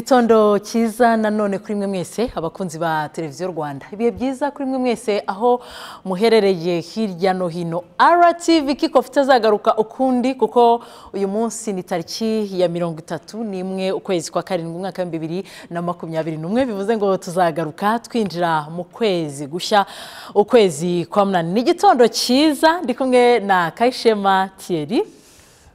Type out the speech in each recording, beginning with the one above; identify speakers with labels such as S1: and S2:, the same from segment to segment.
S1: igitondo cyiza nanone kuri mwe mwese abakunzi ba televiziyo rwanda ibihe byiza kuri mwe mwese aho muherereye hirya no hino rtv kikofu itazagaruka ukundi kuko uyu munsi ni tariki ya mirongo itatu n'imwe ukwezi kwa karindwi umwaka w'ibihumbi bibiri na makumyabiri n'umwe bivuze ngo tuzagaruka twinjira mu kwezi gushya ukwezi kwa munani ni igitondo cyiza ndi kumwe na kayishema tiyeri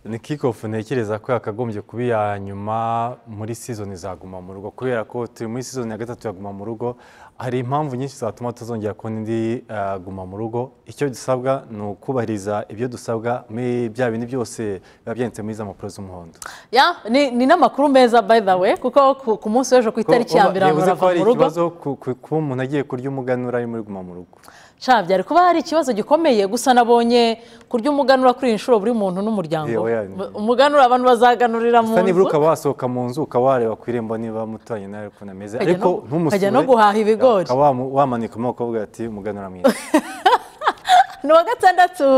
S2: ni kikofu ntekereza ko yakagombye kuba iya nyuma muri sizoni za guma mu rugo kubera ko turi muri sizoni ya gatatu ya guma mu rugo hari impamvu nyinshi zatuma tuzongera kubona indi eh, guma mu rugo icyo dusabwa ni ukubahiriza ibyo dusabwa muri bya bintu byose biba byanditse muri za mpapuro z'umuhondo
S1: Ya, ni, ni n'amakuru meza by the way kuko ku, ku munsi w'ejo ku itariki ya mbere abantu
S2: yavuze ko
S1: barava
S2: hari
S1: mu rugo
S2: ikibazo ku- ku- kuba umuntu agiye kurya umuganura ari muri guma mu rugo
S1: sha byari kuba hari ikibazo gikomeye gusa nabonye kurya umuganura kuri iyi nshuro buri muntu n'umuryango
S2: Yewe,
S1: we.
S2: yani.
S1: Bu- umuganura abantu bazaganurira mu
S2: gusa nibura
S1: nzu
S2: ukaba wasohoka mu nzu ukaba wareba ku irembo niba muturanye nawe ukuntu ameze
S1: Ukajya
S2: ariko
S1: no-
S2: ntumusure
S1: ukajya no guhaha ibigori.
S2: ukaba wamu- wamanika amaboko ukavuga ati umuganura mwiza
S1: ni uwa gatandatu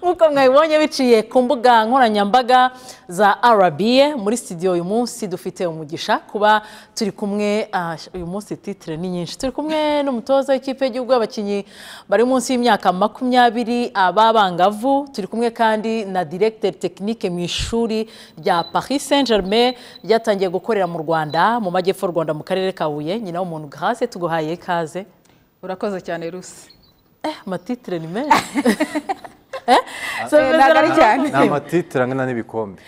S1: nk'uko mwabibonye biciye ku mbuga nkoranyambaga za rba muri studio uyu munsi dufite umugisha kuba turi kumwe ah, uyu munsi titire ni nyinshi turi kumwe n'umutoza w'ikipe y'igihugu y'abakinnyi bari munsi y'imyaka makumyabiri b'abangavu turi kumwe kandi na directeur tekinike mu ishuri rya paris saint germain ryatangiye gukorera mu rwanda mu majyepfo y'u rwanda mu karere ka huye nyina w'umuntu grace tuguhaye ikaze
S3: urakoze cyane rusi
S1: Eh, amatitire ni menshi
S3: So,
S1: Eh,
S3: ntabwo ari cyane
S2: ni amatitire angana n'ibikombe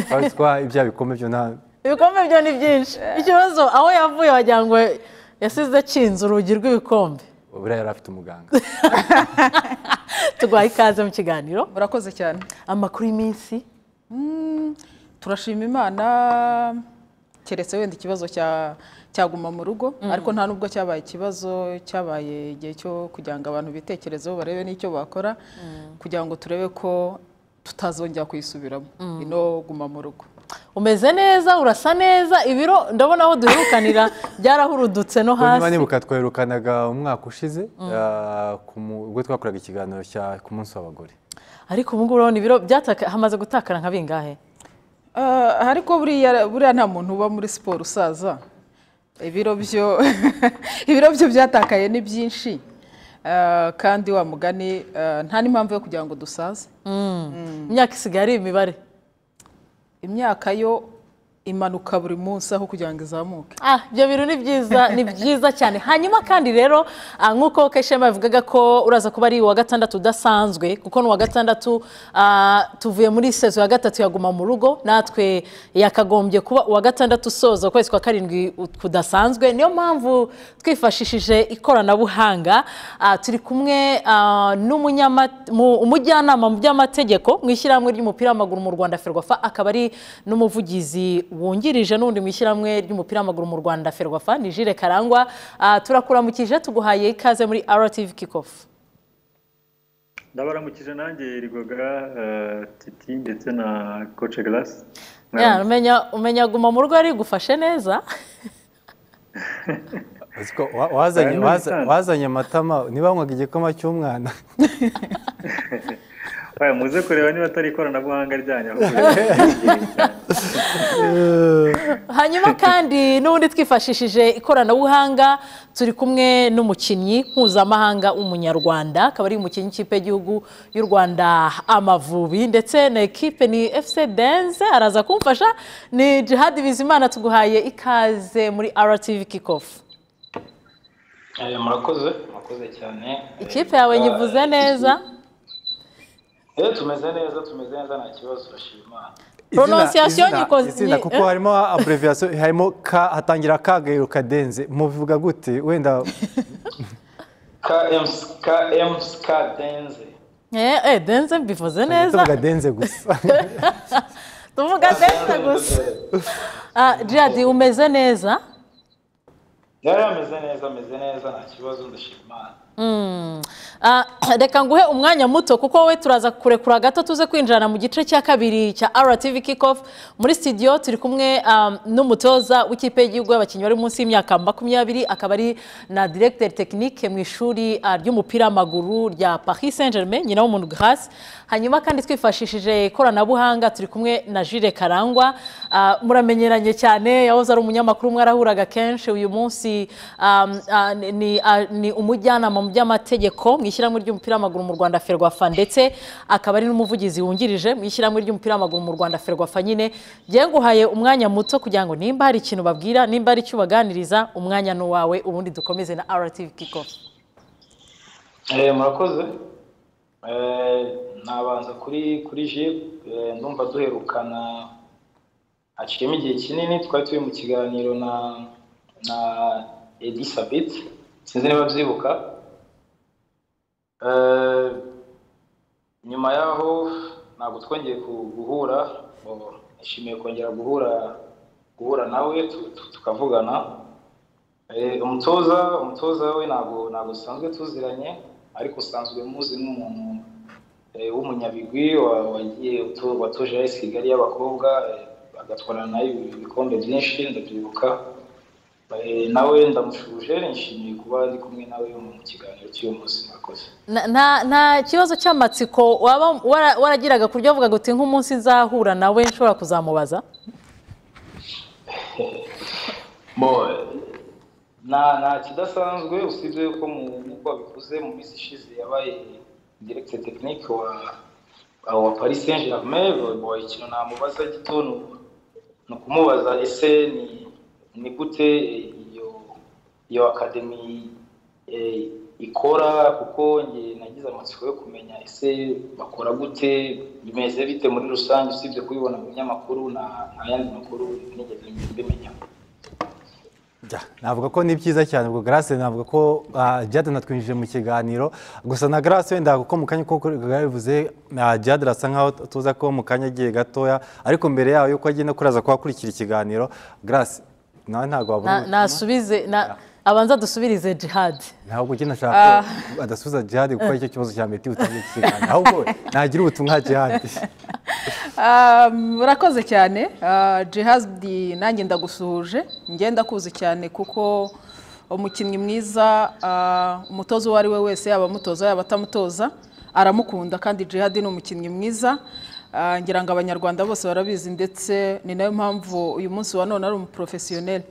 S2: twari twa ibya bikombe byo nta
S1: ibikombe byo ni byinshi ikibazo aho yavuye wagira ngo yasize akinze urugi rw'ibikombe
S2: buriya yari afite umuganga
S1: tuguhaye ikaze mu kiganiro
S3: urakoze cyane
S1: amakuru y'iminsi
S3: Mm, turashima imana keretse wenda ikibazo cya cyaguma mu rugo ariko nta nubwo cyabaye ikibazo cyabaye igihe cyo kugira ngo abantu bitekerezeho barebe n'icyo bakora kugira ngo turebe ko tutazongera kuyisubiramo ino guma mu rugo
S1: umeze neza urasa neza ibiro ndabona aho duherukanira byarahurudutse no
S2: Kuko niba
S1: hasi
S2: nibuka twerukanaga umwaka ushize ah, ku mu- ubwo twakoraga ikiganiro cya ku munsi w'abagore
S1: ariko ubu ngubu urabona ibiro byataka- hamaze gutakara nka bingahe
S3: Ah, ariko buriya buriya nta muntu uba muri siporo usaza ibiro byo ibiro byo byatakaye ni byinshi Ah, kandi wa mugani ah, nta n'impamvu yo kugira ngo dusaze
S1: imyaka isigaye ari imibare
S3: imyaka yo imanuka buri munsi aho kugira ngo izamuke
S1: Ah, ibyo bintu ni byiza ni byiza cyane hanyuma kandi rero ah, nk'uko keshema yavugaga ko uraza kuba ari uwa gatandatu udasanzwe kuko ni uwa gatandatu ah, tuvuye muri sezo ya gatatu yaguma mu rugo natwe yakagombye kuba uwa gatandatu usoza ukwezi kwa karindwi u- kudasanzwe niyo mpamvu twifashishije ikoranabuhanga ah, turi kumwe ah, n'umunyama- mu- umujyanama mu by'amategeko mu ishyirahamwe ry'umupira w'amaguru mu rwanda ferwafa akaba ari n'umuvugizi wungirije n'undi mu ishyirahamwe ry'umupira w'amaguru mu rwanda ferwafa ni jire karangwa Ah, turakuramukije tuguhaye ikaze muri rtv kickoff
S4: ndabaramukije nanjye rigwaga eh, titi ndetse na koce garasi
S1: Ya, umenya umenya guma mu rugo yarigufashe neza
S2: Uzi ko wa- wazanye-
S4: Aya ni
S2: waza-
S4: ibisanzwe.
S2: wazanye amatama niba wanywaga igikoma cy'umwana
S4: baya muze kureba niba atari ikoranabuhanga ryanyu ahubwo
S1: hanyuma kandi n'ubundi twifashishije ikoranabuhanga turi kumwe n'umukinnyi mpuzamahanga w'umunyarwanda akaba ari umukinnyi w'ikipe y'igihugu y'u rwanda amavubi ndetse na ekipe ni efuse dense araza kumfasha ni jihadi bizimana tuguhaye ikaze muri rtv kickoff
S5: Eh, murakoze murakoze cyane
S1: ikipe yawe nyivuze neza
S5: Eh, tumeze neza tumeze neza nta kibazo turashima imana
S2: Izina-
S1: Pronunciation
S2: izina-
S1: nyikoze-
S2: izina
S1: ni-
S2: kuko harimo abreviyasiyo harimo ka hatangira kagayiro kadenze mubivuga gute wenda
S5: km km skadenze
S1: eh eh, denze mbivuze neza
S2: tuvuga denze gusa
S1: tuvuga denze gusa Ah, jihadi umeze neza
S5: yari ameze neza ameze neza nta kibazo ndashima imana
S1: Ah, reka nguhe umwanya muto kuko wowe turaza kurekura gato tuze kwinjirana mu gice cya kabiri cya RTV Kickoff muri studio turi kumwe um, n'umutoza w'ikipe y'igihugu y'abakinnyi bari munsi y'imyaka makumyabiri akaba ari na directeur technique mu ishuri ah, ry'umupira w'amaguru rya Paris Saint-Germain nyina w'umuntu Grace hanyuma kandi twifashishije ikoranabuhanga turi kumwe na Jules Karangwa Ah, muramenyeranye cyane yahoze ari umunyamakuru mwarahuraga kenshi uyu munsi um, ah, ni- ni ah, ni umujyanama mu by'amategeko mu ishyirahamwe ry'umupira w'amaguru mu Rwanda Ferwafa ndetse akaba ari n'umuvugizi wungirije mu ishyirahamwe ry'umupira w'amaguru mu Rwanda Ferwafa nyine byenguhaye umwanya muto kugira ngo nimba hari ikintu babwira nimba hari icyo ubaganiriza umwanya ni uwawe ubundi dukomeze na RTV Kickoff
S5: Eh, murakoze Eh, nabanza kuri kuri jib ndumva duherukana haciyemo igihe kinini twari turi mu kiganiro na na edi sabit sinzi niba byibuka Eh, nyuma yaho ntabwo twongeye ku- guhura bo- nishimiye kongera guhura guhura nawe tu- tu- tukavugana Eh, umutoza umutoza we ntabwo ntabwo dusanzwe tuziranye ariko usanzwe muzi nk'umuntu eh, w'umunyabigwi wa- wagiye utu- watuje AS Kigali y'abakobwa eh, agatwarana nayo ibikombe byinshi ndabyibuka Eh, nawe ndamushuje nishimiye kuba ndi kumwe nawe mu kiganiro cy'uyu munsi murakoze
S1: Na- nta nta kibazo cy'amatsiko waba wara- waragiraga ku buryo wavugaga uti nk'umunsi nzahura nawe nshobora kuzamubaza
S5: Bon, eh, nta nta kidasanzwe usibye ko mu- nk'uko wabikoze mu minsi ishize yabaye direkite tekinike wa wa- wa paris saint germain bon, ikintu namubaza gito ni uku- ni ukumubaza ese ni ni gute eh, iyo iyo akademi eh, ikora kuko njye nagize amatsiko yo kumenya ese bakora gute bimeze bite muri rusange usibye kubibona mu binyamakuru na nta yandi makuru nigeze mbimenya
S2: Jya, navuga ko ni byiza cyane ubwo Grace navuga ko ah, Jade natwinjije mu kiganiro gusa na Grace wenda kuko mu kanya kuko yabivuze ah, Jade arasa nkaho tuza ko mu kanya agiye gatoya ariko mbere yaho yuko agenda kuraza kuhakurikira ikiganiro Grace nawe ntabwo wabura
S1: Na- nasubize na abanza dusubirize jihad
S2: ntabwo ugenda ashaka ko adasubiza Jade gukora icyo kibazo cya meti utangiye iki kiganiro ahubwo we nagira ubutumwa Jade
S3: Ah, murakoze cyane Ah, jihadi nanjye ndagusuhuje njye ndakuzi cyane kuko umukinnyi mwiza ah, umutoza uwo ari we wese yaba amutoza yaba atamutoza aramukunda kandi jihadi ni umukinnyi mwiza Ah, ngira ngo abanyarwanda bose barabizi ndetse ni nayo mpamvu uyu munsi wa none ari umuporofesiyoneri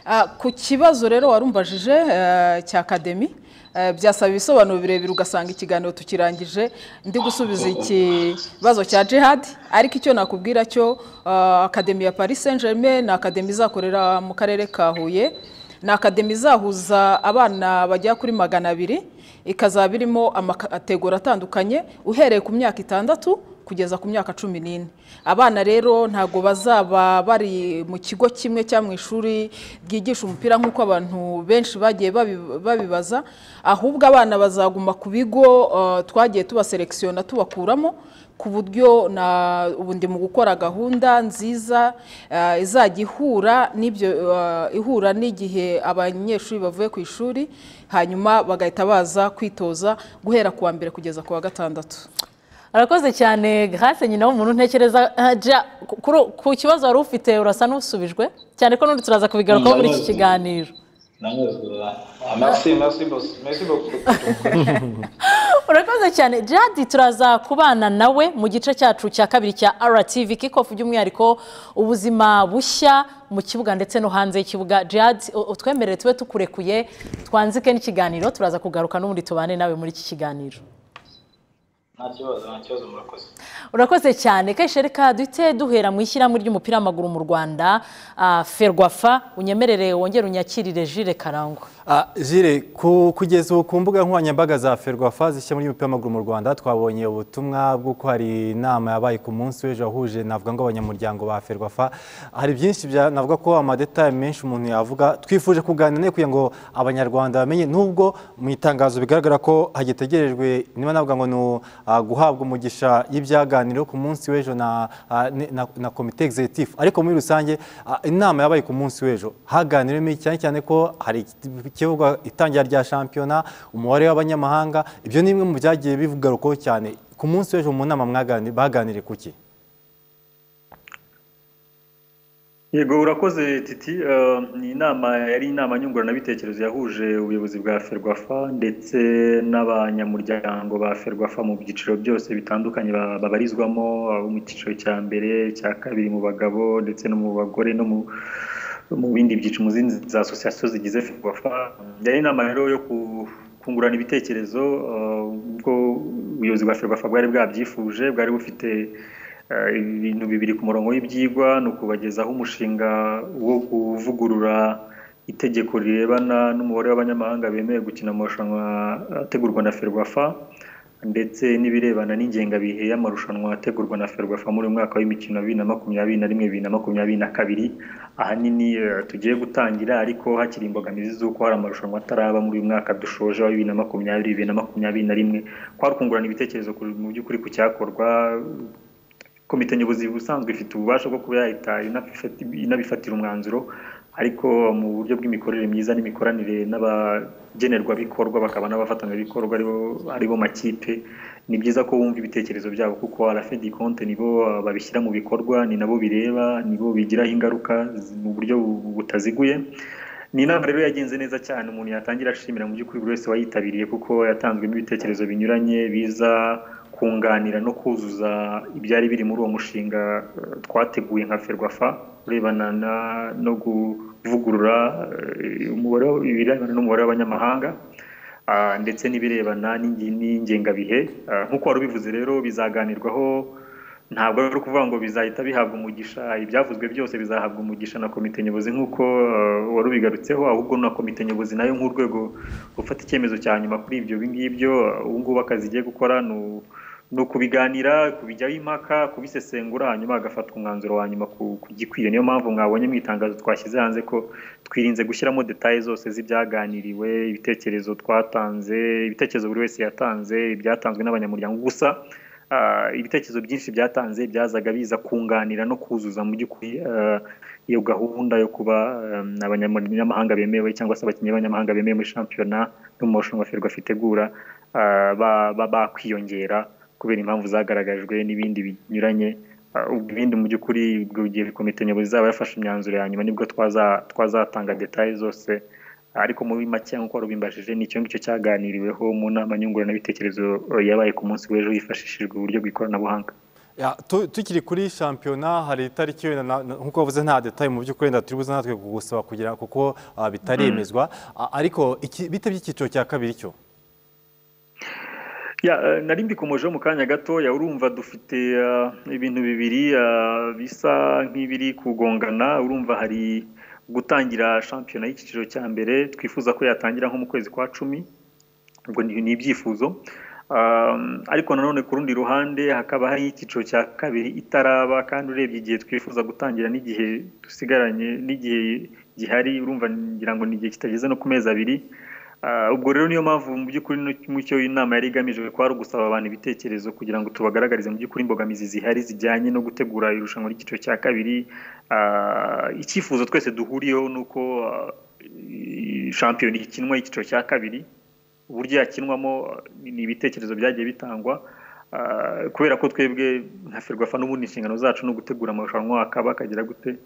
S3: Ah, ku kibazo rero warumbajije eh, cya akademi eh, byasaba ibisobanuro birebire ugasanga ikiganiro tukirangije ndi gusubiza ikibazo cya jihad ariko icyo nakubwira cyo ah, akademi ya paris saint germain ni akademi izakorera mu karere ka huye ni akademi izahuza abana bagera kuri magana abiri ikazaba irimo amakategori atandukanye uhereye ku myaka itandatu kugeza ku myaka cumi n'ine abana rero ntabwo bazaba bari mu kigo kimwe cyangwa mu ishuri ryigisha umupira nk'uko abantu benshi bagiye babi- babibaza ahubwo abana bazaguma ku bigo eh, twagiye tubaselekisiyona tubakuramo ku buryo na ubu ndi mu gukora gahunda nziza eh, izajya ihura n'ibyo eh, ihura n'igihe abanyeshuri bavuye ku ishuri hanyuma bagahita baza kwitoza guhera ku wa mbere kugeza ku wa gatandatu
S1: arakoze cyane grace nyina w'umuntu ntekereza ah, Ja, ku- kuri- ku kibazo wari ufite urasa n'usubijwe cyane ko n'undi turaza kubigarukaho muri iki kiganiro
S5: Merci, merci, boss. Merci beaucoup.
S1: urakoze cyane jadi turaza kubana nawe mu gice cyacu cya kabiri cya RTV kickoff by'umwihariko ubuzima bushya mu kibuga ndetse no hanze y'ikibuga jadi u- utwemerere tube tukurekuye twanzike n'ikiganiro turaza kugaruka n'ubundi tubane nawe muri iki kiganiro
S5: Nta kibazo, nta kibazo murakoze.
S1: urakoze cyane kenshi reka duhite duhera mu ishyirahamwe ry'umupira w'amaguru mu rwanda ah, ferwafa unyemerere wongere unyakirire jire karangwa
S2: Ah, Jire ku- kugeza ubu ku mbuga nkoranyambaga za Ferwafa zishya muri umupira w'amaguru mu Rwanda twabonye ubutumwa bw'uko hari inama yabaye ku munsi w'ejo wahuje navuga ngo abanyamuryango ba Ferwafa hari byinshi bya- navuga ko amadetaye menshi umuntu yavuga twifuje kuganira nawe kugira ngo abanyarwanda bamenye nubwo mu itangazo bigaragara ko hagitegerejwe niba navuga ngo ni u- ah, guhabwa umugisha y'ibyaganiriwe ku munsi w'ejo na, ah, ni- na, na komite executive ariko muri rusange ah, inama yabaye ku munsi w'ejo haganiriwemo iki? cyane cyane ko hari ikibuga itangira rya shampiyona umubare w'abanyamahanga ibyo ni bimwe mu byagiye bivugarukwaho cyane ku munsi w'ejo mu nama mwagani- baganiriye ku ki
S4: yego urakoze titi Eh, ni inama yari inama nyunguranabitekerezo yahuje ubuyobozi bwa ferwafa ndetse n'abanyamuryango ba ferwafa mu byiciro byose bitandukanye ba- babarizwamo abo mu cyiciro cya mbere cya kabiri mu bagabo ndetse no mu bagore no mu mu bindi byiciro mu zindi za asosiyasiyo zigize ferwafa yari inama rero yo ku- kungurana ibitekerezo eh, ubwo ubuyobozi bwa ferwafa bwari bwabyifuje bwari bufite Eh, ibintu bibiri ku murongo w'ibyigwa ni ukubagezaho umushinga wo kuvugurura itegeko rirebana n'umubare w'abanyamahanga bemewe gukina mu marushanwa ategurwa na ferwafa ndetse n'ibirebana n'ingengabihe y'amarushanwa ategurwa na ferwafa muri uyu mwaka w'imikino wa bibiri na makumyabiri na rimwe bibiri na makumyabiri na kabiri ahanini eh, tugiye gutangira ariko hakiri imbogamizi z'uko hari amarushanwa ataraba muri uyu mwaka dushoje wa bibiri na makumyabiri bibiri na makumyabiri na rimwe kwari kungurana ibitekerezo ku- mu by'ukuri ku cyakorwa komite nyobozi ubusanzwe ifite ububasha bwo kuba yahita inabifati- inabifatira umwanzuro ariko mu buryo bw'imikorere myiza n'imikoranire n'abagenerwabikorwa bakaba n'abafatanyabikorwa aribo aribo makipe ni byiza ko wumva ibitekerezo byabo kuko arafedi konte nibo ah, babishyira mu bikorwa ni nabo bireba nibo bigiraho ingaruka z- mu buryo bu- butaziguye ni inama rero yagenze neza cyane umuntu yatangira ashimira mu by'ukuri buri wese wayitabiriye kuko yatanzwemo ibitekerezo binyuranye biza kunganira no kuzuza ibyari biri muri uwo mushinga eh, twateguye nka ferwafa urebana na- no kuvugurura eh, umubare w- ibirebana n'umubare w'abanyamahanga ah, ndetse n'ibirebana n'ingi- n'ingengabihe Ah, nk'uko wari ubivuze rero bizaganirwaho ntabwo ari ukuvuga ngo bizahita bihabwa umugisha ibyavuzwe byose bizahabwa umugisha na komite nyobozi nk'uko eh, wari ubigarutseho ahubwo na komite nyobozi nayo nk'urwego rufata icyemezo cya nyuma kuri ibyo ngibyo ubu ngubu akazi igiye gukora ni u- ni ukubiganira kubijyaho impaka kubisesengura hanyuma hagafatwa umwanzuro wa nyuma ku ku gikwiye niyo mpamvu mwabonye mu itangazo twashyize hanze ko twirinze gushyiramo detaye zose z'ibyaganiriwe ibitekerezo twatanze ibitekerezo buri wese yatanze ibyatanzwe n'abanyamuryango gusa ah, ibitekerezo byinshi byatanze byazaga biza kunganira no kuzuza mu by'ukuri ah, iyo gahunda yo kuba ah, abanyamahanga bemewe cyangwa se abakinnyi b'abanyamahanga bemewe muri shampiyona no mu marushanwa ferwafa itegura ah, ba- ba- bakwiyongera kubera impamvu zagaragajwe n'ibindi binyuranye Ah, ubwo ibindi mu by'ukuri ubwo igihe komite nyobozi izaba yafashe imyanzuro ya nyuma nibwo twaza- twazatanga detaye zose ariko muri make nk'uko wari ubimbajije ni icyo ngicyo cyaganiriweho mu nama nyunguranabitekerezo eh, yabaye ku munsi w'ejo hifashishijwe uburyo bw'ikoranabuhanga
S2: Ya, tu- tukiri kuri shampiyona hari itariki wenda na- na- nk'uko wavuze nta detaye mu by'ukuri wenda turi buze natwe kugusaba kugira kuko ah, bitaremezwa Ah, ariko iki- bite by'icyiciro cya kabiri cyo
S4: Ya, eh, nari mbikomojeho mu kanya gatoya urumva dufite eh, ibintu bibiri eh, bisa nk'ibiri kugongana urumva hari gutangira shampiyona y'icyiciro cya mbere twifuza ko yatangira nko mu kwezi kwa cumi ubwo ni ni ibyifuzo Um, ariko nanone ku rundi ruhande hakaba hari icyiciro cya kabiri itaraba kandi urebye igihe twifuza gutangira n'igihe dusigaranye n'igihe gihari urumva ngira ngo ni igihe kitageze no ku mezi abiri Ah, ubwo rero niyo mpamvu mu by'ukuri no- mu cyo inama yari igamije kwari ugusaba abantu ibitekerezo kugira ngo tubagaragarize mu by'ukuri imbogamizi zihari zijyanye no gutegura irushanwa ry'icyiciro cya kabiri Ah, icyifuzo twese duhuriyeho ni uko ah, i- shampiyona ikinwa icyiciro cya kabiri uburyo yakinwamo ah, ni ni ibitekerezo byagiye bitangwa Ah, kubera ko twebwe nka ferwafa n'ubundi inshingano zacu ni ugutegura amarushanwa akaba akagera gute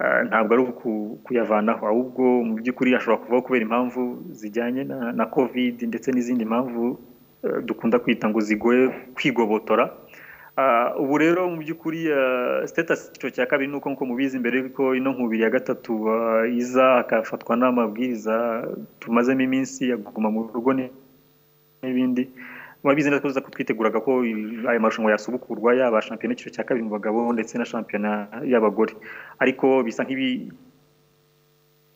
S4: Ah, ntabwo ari uku- kuyavanaho ahubwo mu by'ukuri ashobora kuvaho kubera impamvu zijyanye na, na covid ndetse n'izindi mpamvu eh, dukunda kwita ngo zigoye kwigobotora Ah, ubu rero mu by'ukuri ah, status icyiciro cya kabiri ni uko nk'uko mubizi mbere yuko ino nkubiri ya gatatu ah, iza hakafatwa n'amabwiriza tumazemo iminsi aguma mu rugo ni- n'ibindi murabizi neza ko tuza kutwiteguraga ko i- aya marushanwa yasubukurwa yaba shampiyona y'icyiciro cya kabiri mu bagabo ndetse na shampiyona y'abagore ariko bisa nk'ibi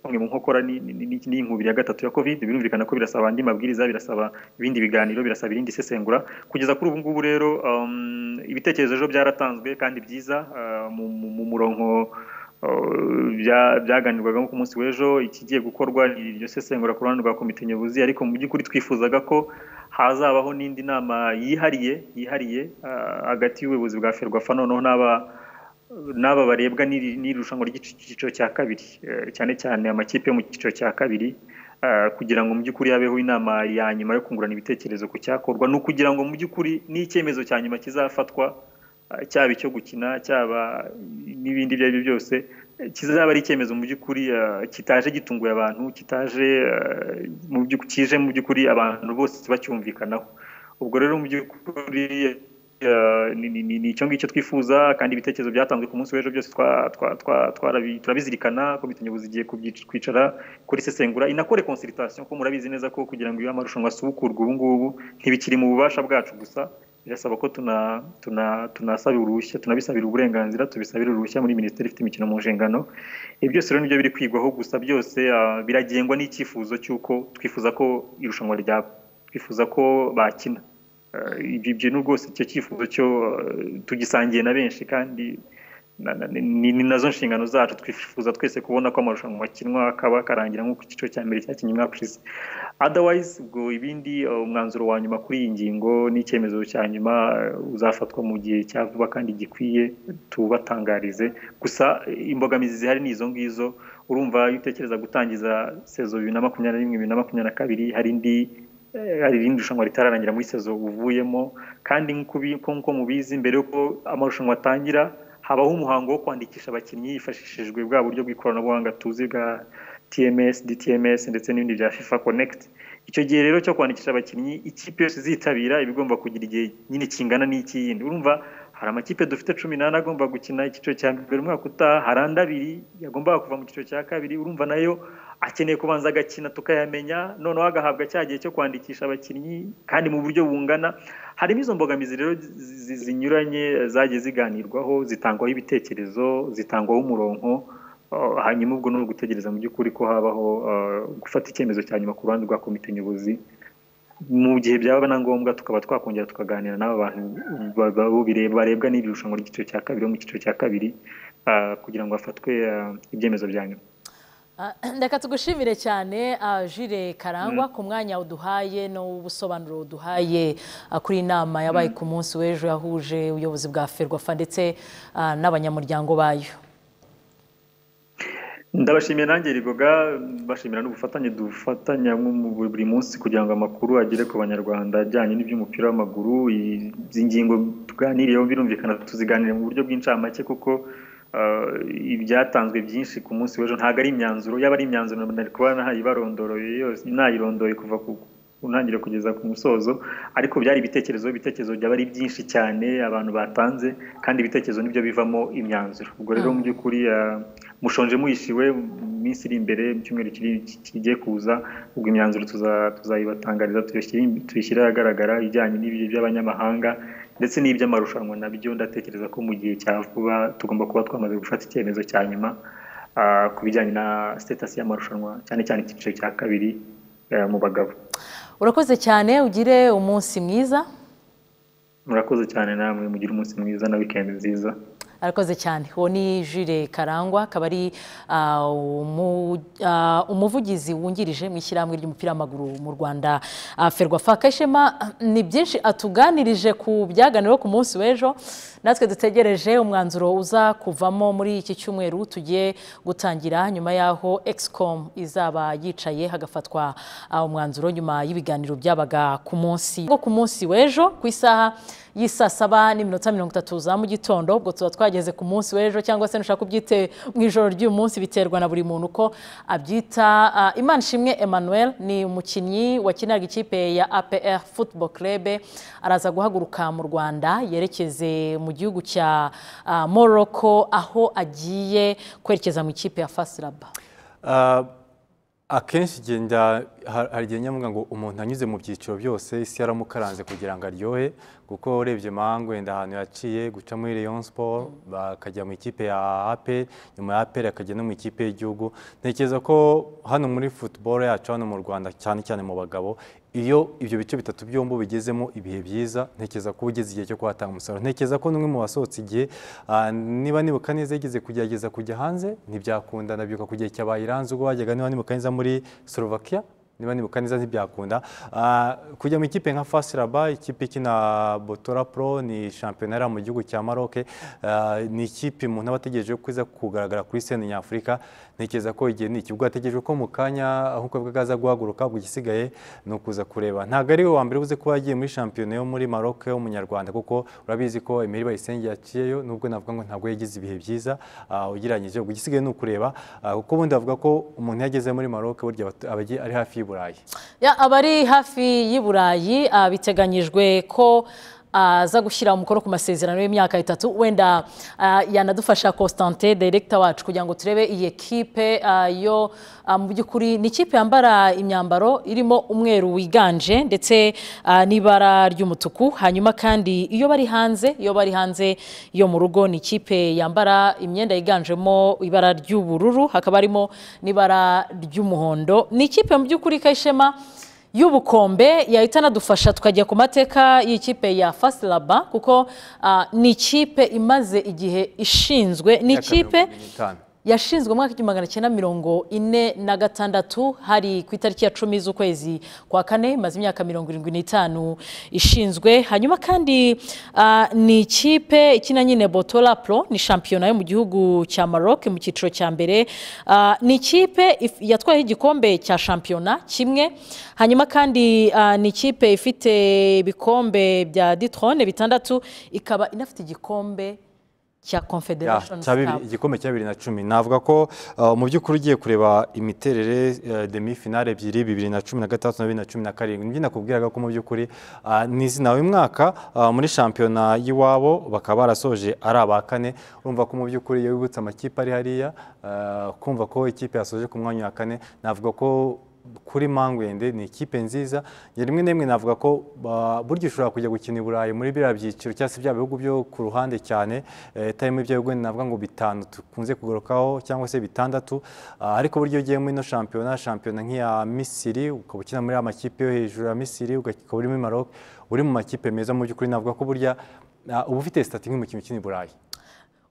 S4: bamwe mu nkokora ni- ni- ni- ni- n'inkubiri ya gatatu ya covid birumvikana ko birasaba andi mabwiriza birasaba ibindi biganiro birasaba irindi isesengura kugeza kuri ubu ngubu rero um, ibitekerezo ejo byaratanzwe kandi byiza uh, mu- mu- mu murongo uh, bya- byaganirwaga nko ku munsi w'ejo ikigiye gukorwa ni iryo sesengura ku ruhande rwa komite nyobozi ariko mu by'ukuri twifuzaga ko hazabaho n'indi nama yihariye yihariye hagati y'ubuyobozi bwa ferwafa noneho n'aba n'aba barebwa n'iri rushanwa ry'icyiciro cya kabiri cyane cyane amakipe yo mu cyiciro cya kabiri kugira ngo mu by'ukuri habeho inama ya nyuma yo kungurana ibitekerezo ku cyakorwa ni ukugira ngo mu by'ukuri n'icyemezo cya nyuma kizafatwa cyaba icyo gukina cyaba n'ibindi ibyo ari byo byose kizaba ari icyemezo mu by'ukuri kitaje gitunguye abantu kitaje kije mu by'ukuri abantu bose bacyumvikanaho ubwo rero mu by'ukuri ni icyo ngicyo twifuza kandi ibitekerezo byatanzwe ku munsi w'ejo byose turabizirikana komite nyobozi igiye kwicara kuri sesengura inakore konsiritasiyo ko murabizi neza ko kugira ngo iyo amarushanwa asubukurwe ubu ngubu ntibikiri mu bubasha bwacu gusa birasaba ko tunasabira uruhushya tunabisabira uburenganzira tubisabira uruhushya muri minisiteri ifite imikino mu nshingano ibi byose rero nibyo biri kwigwaho gusa byose biragengwa n'icyifuzo cy'uko twifuza ko irushanwa ryaba twifuza ko bakina ibyo ni rwose icyo cyifuzo cyo tugisangiye na benshi kandi ni nazo nshingano zacu twifuza twese kubona ko amarushanwa akinwa akaba akarangira nk'uko icyiciro cya mbere cyakinnye umwaka ushize otherwise ubwo ibindi umwanzuro wa nyuma kuri iyi ngingo n'icyemezo cya nyuma uzafatwa mu gihe cya vuba kandi gikwiye tubatangarize gusa imbogamizi zihari ni izo ngizo urumva iyo utekereza gutangiza sezo bibiri na makumyabiri na rimwe bibiri na makumyabiri na kabiri hari indi hari irindi rushanwa ritararangira muri sezo uvuyemo kandi nk'uko mubizi mbere y'uko amarushanwa atangira habaho umuhango wo kwandikisha abakinnyi hifashishijwe bwa buryo bw'ikoranabuhanga tuzi bwa tms dtms ndetse n'ibindi bya fifa connect icyo gihe rero cyo kwandikisha abakinnyi ikipe yose izitabira iba igomba kugira igihe nyine kingana n'icy'iyindi urumva hari amakipe dufite cumi n'ane agomba gukina icyiciro cya mbere umwaka utaha hari andi abiri yagombaga kuva mu cyiciro cya kabiri urumva nayo akeneye kubanza agakina tukayamenya noneho agahabwa cya gihe cyo kwandikisha abakinnyi kandi mu buryo bungana harimo izo mbogamizi rero zinyuranye zagiye ziganirwaho zitangwaho ibitekerezo zitangwaho umurongo hanyuma ubwo ni ugutegereza mu by'ukuri ko habaho gufata icyemezo cya nyuma ku ruhande rwa komite nyobozi mu gihe byaba na ngombwa tukaba twakongera tukaganira n'aba bantu barebwa n'iri rushanwa ry'icyiciro cya kabiri mu cyiciro cya kabiri kugira ngo hafatwe ibyemezo bya nyuma
S1: ndeka tugushimire cyane jire karangwa ku mwanya uduhaye n'ubusobanuro uduhaye kuri inama yabaye ku munsi w'ejo yahuje ubuyobozi bwa ferwafa ndetse n'abanyamuryango bayo
S4: ndabashimiye nanjye rigoga bashimira n'ubufatanye dufatanya buri munsi kugira ngo amakuru agere ku banyarwanda ajyanye n'iby'umupira w'amaguru izi ngingo tuganiriyeho birumvikana tuziganire mu buryo bw'incamake kuko ibyatanzwe byinshi ku munsi w'ejo ntabwo ari imyanzuro yaba ari imyanzuro nari kuba nayibarondoroye yose nayirondoye kuva ku ntangiriro kugeza ku musozo ariko byari ibitekerezo ibitekerezo byaba ari byinshi cyane abantu batanze kandi ibitekerezo nibyo bivamo imyanzuro ubwo rero mu by'ukuri mushonje muyishiwe mu minsi iri imbere mu cyumweru kigiye kuza ubwo imyanzuro tuzayibatangariza tuyishyire ahagaragara ijyanye by'abanyamahanga ndetse n'iby'amarushanwa nabyo ndatekereza ko mu gihe cya vuba tugomba kuba twamaze gufata icyemezo cya nyuma ku bijyanye na sitatasi y'amarushanwa cyane cyane icyiciro cya kabiri mu bagabo
S1: urakoze cyane ugire umunsi mwiza
S4: murakoze cyane namwe mugire umunsi mwiza na wikendi nziza
S1: arakoze cyane uwo ni jire karangwa akaba ari umuvugizi wungirije mu ishyirahamwe ry'umupira w'amaguru mu rwanda ferwafa kashema ni byinshi atuganirije ku byaganiweho ku munsi w'ejo natwe dutegereje umwanzuro uza kuvamo muri iki cyumweru tugiye gutangira nyuma y'aho egisicomu izaba yicaye hagafatwa umwanzuro nyuma y'ibiganiro byabaga ku munsi ku munsi w'ejo ku isaha y'isaa saba n'iminota mirongo itatu za mu gitondo ubwo tuba twageze ku munsi w'ejo cyangwa se nushaka ubyite mu ijoro ry'uyu munsi biterwa na buri muntu uko abyita imana ishimwe emmanuel ni umukinnyi wakiniraga ikipe ya apr football club araza guhaguruka mu rwanda yerekeze mu gihugu cya morocco aho agiye kwerekeza mu ikipe ya fasiraba
S2: akenshi hari igihe nyamuga ngo umuntu anyuze mu byiciro byose isi yaramukaranze kugira ngo aryohe kuko urebye mango wenda ahantu yaciye guca muri leon siporo bakajya mu ikipe ya ape nyuma ya ape akajya no mu ikipe y'igihugu ntekereza ko hano muri futuboro yacu hano mu rwanda cyane cyane mu bagabo iyo ibyo bice bitatu byombi bigezemo ibihe byiza ntekereza ko ugeze igihe cyo kuhatanga umusaruro ntekereza ko n'umwe mu basohotse igihe niba nibuka neza yigeze kugerageza kujya hanze ntibyakundana byuka ku gihe cyabaye iranze ubwo wajyaga niba nibuka neza muri sorovakiya niba nibuka neza ntibyakunda Ah, kujya mu ikipe nka fasiraba ikipe ikina botora pro ni shampiyona yari mu gihugu cya maroke Ah, ni ikipe umuntu aba ategereje ko iza kugaragara kuri seni nyafurika ntekereza ko igihe ni iki ubwo hategerejwe ko mu kanya aho ukwe bwaza guhaguruka ubwo igisigaye ni ukuza kureba ntabwo ari we wa mbere uzi kuba yagiye muri shampiyona yo muri maroke w'umunyarwanda kuko urabizi ko Emery Bayisenge yaciyeyo nubwo navuga ngo ntabwo yagize ibihe byiza ah, ugereranyije ubwo igisigaye ni ukureba ah, kuko ubundi bavuga ko umuntu iyo ageze muri maroke burya batu- aba agi- ari hafi y'i burayi
S1: Ya, abari hafi y'i Burayi ah, biteganyijwe ko ah, aza gushyira umukono ku masezerano y'imyaka itatu wenda ah, yanadufasha Constantin director wacu kugira ngo turebe iyi ekipe ah, yo ah, mu by'ukuri ni ikipe yambara imyambaro irimo umweru wiganje ndetse ah, n'ibara ry'umutuku hanyuma kandi iyo bari hanze iyo bari hanze yo mu rugo ni ikipe yambara imyenda yiganjemo ibara ry'ubururu hakaba harimo n'ibara ry'umuhondo ni ikipe mu by'ukuri kayishema y'ubukombe yahita anadufasha tukajya ku mateka y'ikipe ya fasilaba kuko ah, ni ikipe imaze igihe ishinzwe ni
S2: Imyaka mirongo
S1: ikipe
S2: irindwi n'itanu.
S1: yashinzwe mu mwaka w'igihumbi magana cyenda mirongo ine na gatandatu hari ku itariki ya cumi z'ukwezi kwa kane imaze imyaka mirongo irindwi n'itanu ishinzwe hanyuma kandi ah, ni ikipe ikina nyine botora pro ni shampiyona yo mu gihugu cya maroc mu cyiciro cya mbere Ah, ni ikipe if- yatwayeho igikombe cya shampiyona kimwe hanyuma kandi ah, ni ikipe ifite ibikombe bya ditrone bitandatu ikaba inafite igikombe cya
S2: Ya,
S1: confederation
S2: cya bibiri-
S1: Cup.
S2: igikombe cya bibiri na cumi navuga ko uh, mu by'ukuri ugiye kureba imiterere uh, demi finale ebyiri bibiri na cumi na gatandatu na bibiri na cumi na karindwi nibyo nakubwiraga ko mu by'ukuri uh, ni izina uyu mwaka uh, muri shampiyona y'iwabo bakaba barasoje ari aba kane urumva ko mu by'ukuri iyo wibutse amakipe ari hariya uh, kumva ko ikipe yasoje ku mwanya wa kane navuga ko kuri mangwende ni ikipe nziza njye rimwe na rimwe navuga ko ba- burya ushobora kujya gukina i burayi muri biriya byiciro cyangwa se bya bihugu byo ku ruhande cyane eh, itarimo ibyo bihugu navuga ngo bitanu dukunze kugarukaho cyangwa se bitandatu Ah, ariko burya iyo ugiye muri ino shampiyona shampiyona nk'iya misiri ukaba ukina muri ya makipe yo hejuru ya misiri uga- ukaba uri muri maroc uri mu makipe meza mu by'ukuri navuga ko burya ah, uba ufite sitati nk'umukinnyi ukina i burayi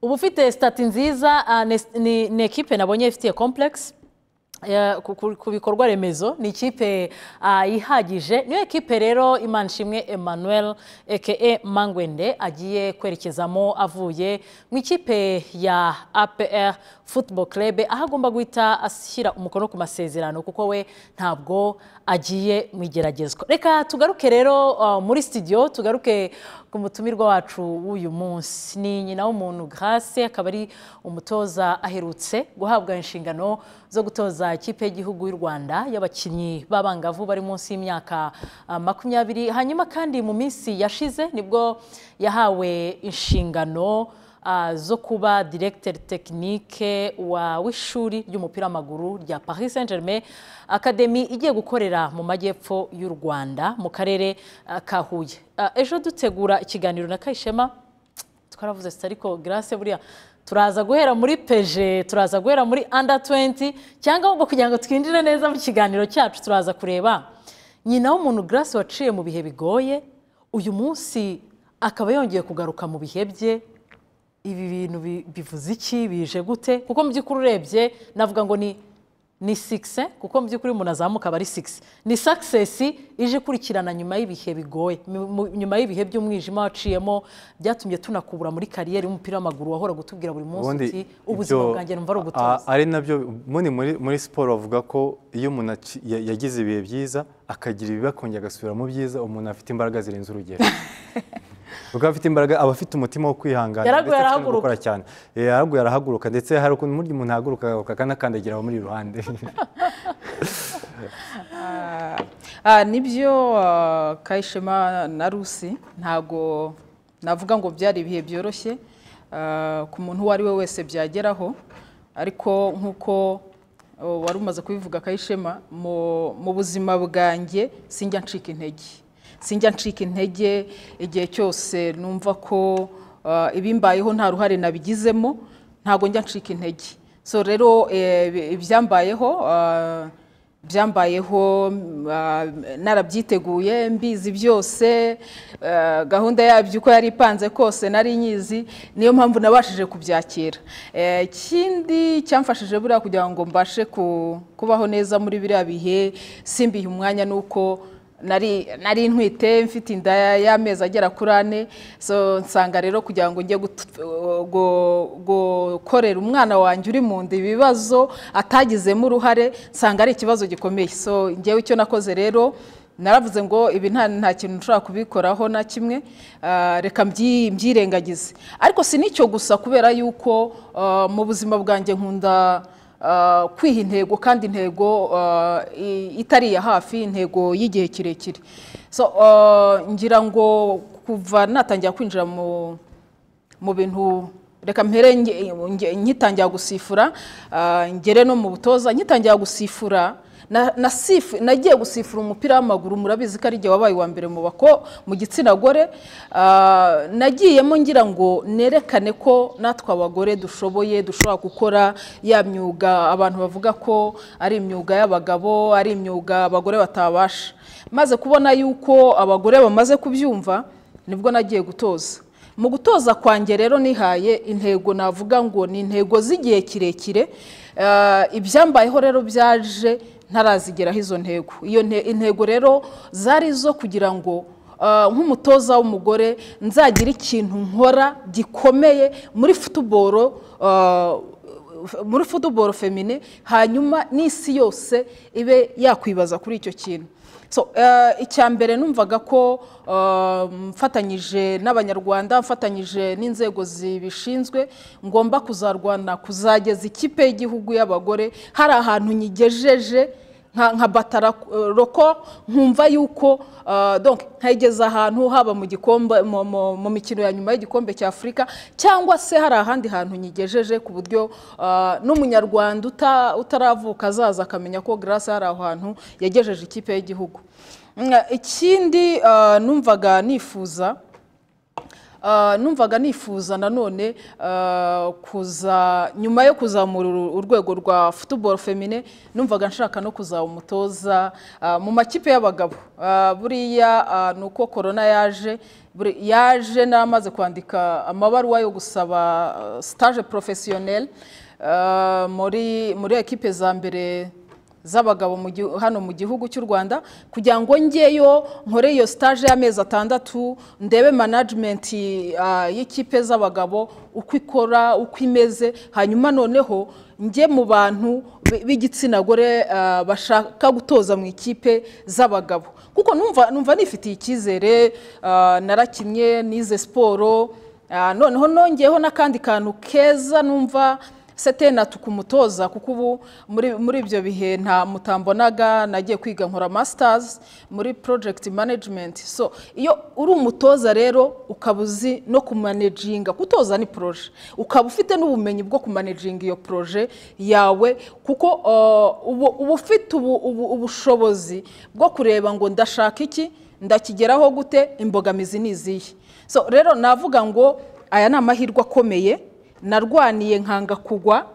S1: uba ufite sitati nziza ah, ni- ni ni ekipe nabonye ifitiye komplekisi ku bikorwa remezo ni ikipe ah, ihagije niyo ekipe rero imanishimwe emmanuel eke mangwende agiye kwerekezamo avuye mu ikipe ya apr football club aho agomba guhita ashyira umukono ku masezerano kuko we ntabwo agiye mu igeragezwa reka tugaruke rero ah, muri studio tugaruke ku mutumirwa wacu w'uyu munsi ni nyina w'umuntu grace akaba ari umutoza aherutse guhabwa inshingano zo gutoza ikipe y'igihugu y'u rwanda y'abakinnyi b'abangavu bari munsi y'imyaka ah, makumyabiri hanyuma kandi mu minsi yashize nibwo yahawe inshingano ah, zo kuba directeur technique wa w'ishuri ry'umupira w'amaguru rya Paris Saint-Germain Academy igiye gukorera mu majyepfo y'u Rwanda mu karere ah, ka Huye Ah, ejo dutegura ikiganiro na Kayishema twaravuze tuti ariko Grace buriya turaza guhera muri peje turaza guhera muri under 20 cyangwa ahubwo kugira ngo twinjire neza mu kiganiro cyacu turaza kureba nyina w'umuntu Grace waciye mu bihe bigoye uyu munsi akaba yongeye kugaruka mu bihe bye ibi bintu bi- bivuze iki bije gute kuko mu by'ukuri urebye navuga ngo ni ni sikise kuko mu by'ukuri umuntu azamuka aba ari sikise ni sakisesi ije ikurikirana nyuma y'ibihe bigoye mu- mu- nyuma y'ibihe by'umwijima waciyemo byatumye tunakubura muri kariyeri y'umupira w'amaguru wahora gutubwira buri munsi
S2: ubundi
S1: uti ubuzima
S2: ibyo-
S1: bwanjye numva ari
S2: a-
S1: ugutoza
S2: ari nabyo ubundi muri muri siporo bavuga ko iyo umuntu aci- ya- yagize ibihe byiza akagira ibibi akongera agasubira mu byiza umuntu afite imbaraga zirenze urugero kuko afite imbaraga aba afite umutima wo kwihangana
S1: Yaraguye
S2: ndetse afite no
S1: arahaguruka.
S2: gukora cyane Eh, yaraguye arahaguruka ndetse hari ukuntu burya umuntu ahaguruka agahaguruka akanakandagira abamuri iruhande
S3: Ah, ah, nibyo ah, kayishema na rusi ntago navuga ngo byari ibihe byoroshye ah, ku muntu uwo ari we wese byageraho ariko nk'uko oh, wari umaze kubivuga kayishema mu- mu buzima bwanjye sinjya ncika intege sinjya ncika intege igihe cyose numva ko ah, ibimbayeho nta ruhare nabigizemo ntago njya ncika intege so rero eh, ibyambayeho ah, byambayeho mm, ah, narabyiteguye mbizi byose ah, gahunda yabyo uko yari ipanze kose nari nyizi niyo mpamvu nabashije kubyakira Eh, ikindi cyamfashije buriya kugira ngo mbashe ku- kubaho neza muri biriya bihe simbihe umwanya ni uko nari nari ntwite mfite inda y'amezi agera kuri ane so nsanga rero kugira ngo njye gut- gu- gukorera umwana wanjye uri mu nda ibibazo atagizemo uruhare nsanga ari ikibazo gikomeye so njyewe icyo nakoze rero naravuze ngo ibi nta nta kintu nshobora kubikoraho na kimwe ah, reka mbyi- mbyirengagize ariko si n'icyo gusa kubera yuko ah, mu buzima bwanjye nkunda Uh, kwiha intego kandi intego uh, i- itari iya hafi intego y'igihe kirekire so uh, ngira ngo kuva natangira kwinjira mu mu bintu reka mpere nge- nge- ngitangira gusifura ah, ngere no mu butoza ngitangira gusifura na- nasifu- nagiye gusifura umupira w'amaguru murabizi ko ari igihe wabaye uwa mbere mu bako mu gitsina gore ah, nagiyemo ngira ngo nerekane ko natwe abagore dushoboye dushobora gukora ya myuga abantu bavuga ko ari imyuga y'abagabo ari imyuga abagore batabasha maze kubona yuko abagore bamaze kubyumva nibwo nagiye gutoza mu gutoza kwanjye rero nihaye intego navuga ngo ni intego z'igihe kirekire Eh, ibyambayeho rero byaje ntarazigeraho izo ntego iyo nte- intego rero zari izo kugira ngo eh, nk'umutoza w'umugore nzagira ikintu nkora gikomeye muri futuboro muri futuboro femine hanyuma n'isi yose ibe yakwibaza kuri icyo kintu so eh, icya mbere numvaga ko eh, mfatanyije n'abanyarwanda mfatanyije n'inzego zibishinzwe ngomba kuzarwana kuzageza ikipe y'igihugu y'abagore hari ahantu nyigejeje nka nka batararoko nkumva yuko ah, donc nkayigeza ahantu haba mu gikombe mu- mu mu mikino ya nyuma y'igikombe cya afurika cyangwa se hari ahandi hantu nyigejeje ku buryo ah, n'umunyarwanda uta- utaravuka azaza akamenya ko grace hari aho hantu yagejeje ikipe y'igihugu Mm, ikindi ah, numvaga nifuza Ah, numvaga nifuza nanone ah, kuza nyuma yo kuzamura uru- urwego rwa football femine numvaga nshaka no kuzaba umutoza ah, mu makipe y'abagabo Ah, buriya ah, ni uko korona yaje buri- yaje n'amaze kwandika amabaruwa yo gusaba ah, stage professionnel ah, muri muri ekipe za mbere z'abagabo mu gihu- hano mu gihugu cy'u rwanda kugira ngo njyeyo nkore iyo stage y'amezi atandatu ndebe management ah, y'ikipe z'abagabo uko ikora uko imeze hanyuma noneho njye mu bantu b- b'igitsina gore ah, bashaka gutoza mu ikipe z'abagabo kuko numva numva nifitiye icyizere ah, narakinnye nize siporo ah, noneho nongeyeho n'akandi kantu keza numva sete natuka umutoza kuko ubu muri muri ibyo bihe nta mutambonaga nagiye kwiga nkora masters muri project management so iyo uri umutoza rero ukaba uzi no kumanejinga kutoza ni proje ukaba ufite n'ubumenyi bwo kumanejinga iyo proje yawe kuko uh, uba uba ufite ubu- ubu- ubushobozi bwo kureba ngo ndashaka iki ndakigeraho gute imbogamizi ni izihe so rero navuga ngo aya ni amahirwe akomeye narwaniye nkanga kugwa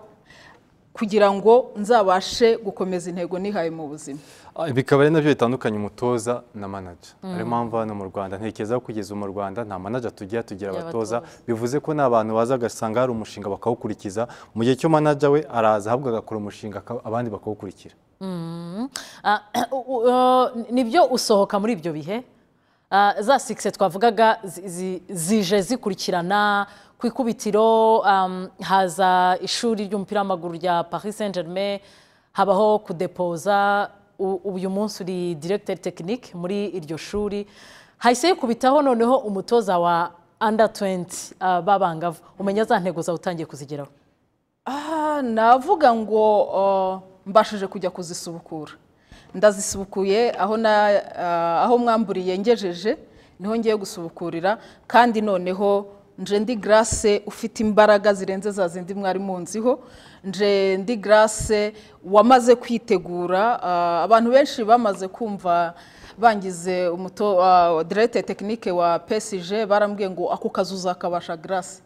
S3: kugira ngo nzabashe gukomeza intego nihaye mu buzima
S2: Ah, bikaba ari nabyo bitandukanye umutoza na manager ariyo mpamvu hano mu rwanda ntekereza ko kugeza ubu mu rwanda nta manager tugira tugira abatoza bivuze ko ni abantu baza agasanga hari umushinga bakawukurikiza mu gihe cyo manager we araza ahubwo agakora umushinga aka- abandi bakawukurikira
S1: Ah, u- u- nibyo usohoka muri ibyo bihe Ah, za sikise twavugaga zi- zi- zije zikurikirana ku ikubitiro um, haza ishuri ry'umupira w'amaguru rya paris saint germain habaho kudepoza U- uyu munsi uri directeur technique muri iryo shuri hahise yikubitaho noneho umutoza wa under 20 ah, b'abangavu umenya za ntego zawe utangiye kuzigeraho
S3: Ah, navuga ngo uh, mbashije kujya kuzisubukura ndazisubukuye aho na ah, aho mwamburiye ngejeje niho ngiye gusubukurira kandi noneho nje ndi grace ufite imbaraga zirenze za zindi mwari munziho nje ndi grace wamaze kwitegura ah, abantu benshi bamaze kumva bangize umuto ah, directeur technique wa PSG barambwiye ngo ako kazi uzakabasha grace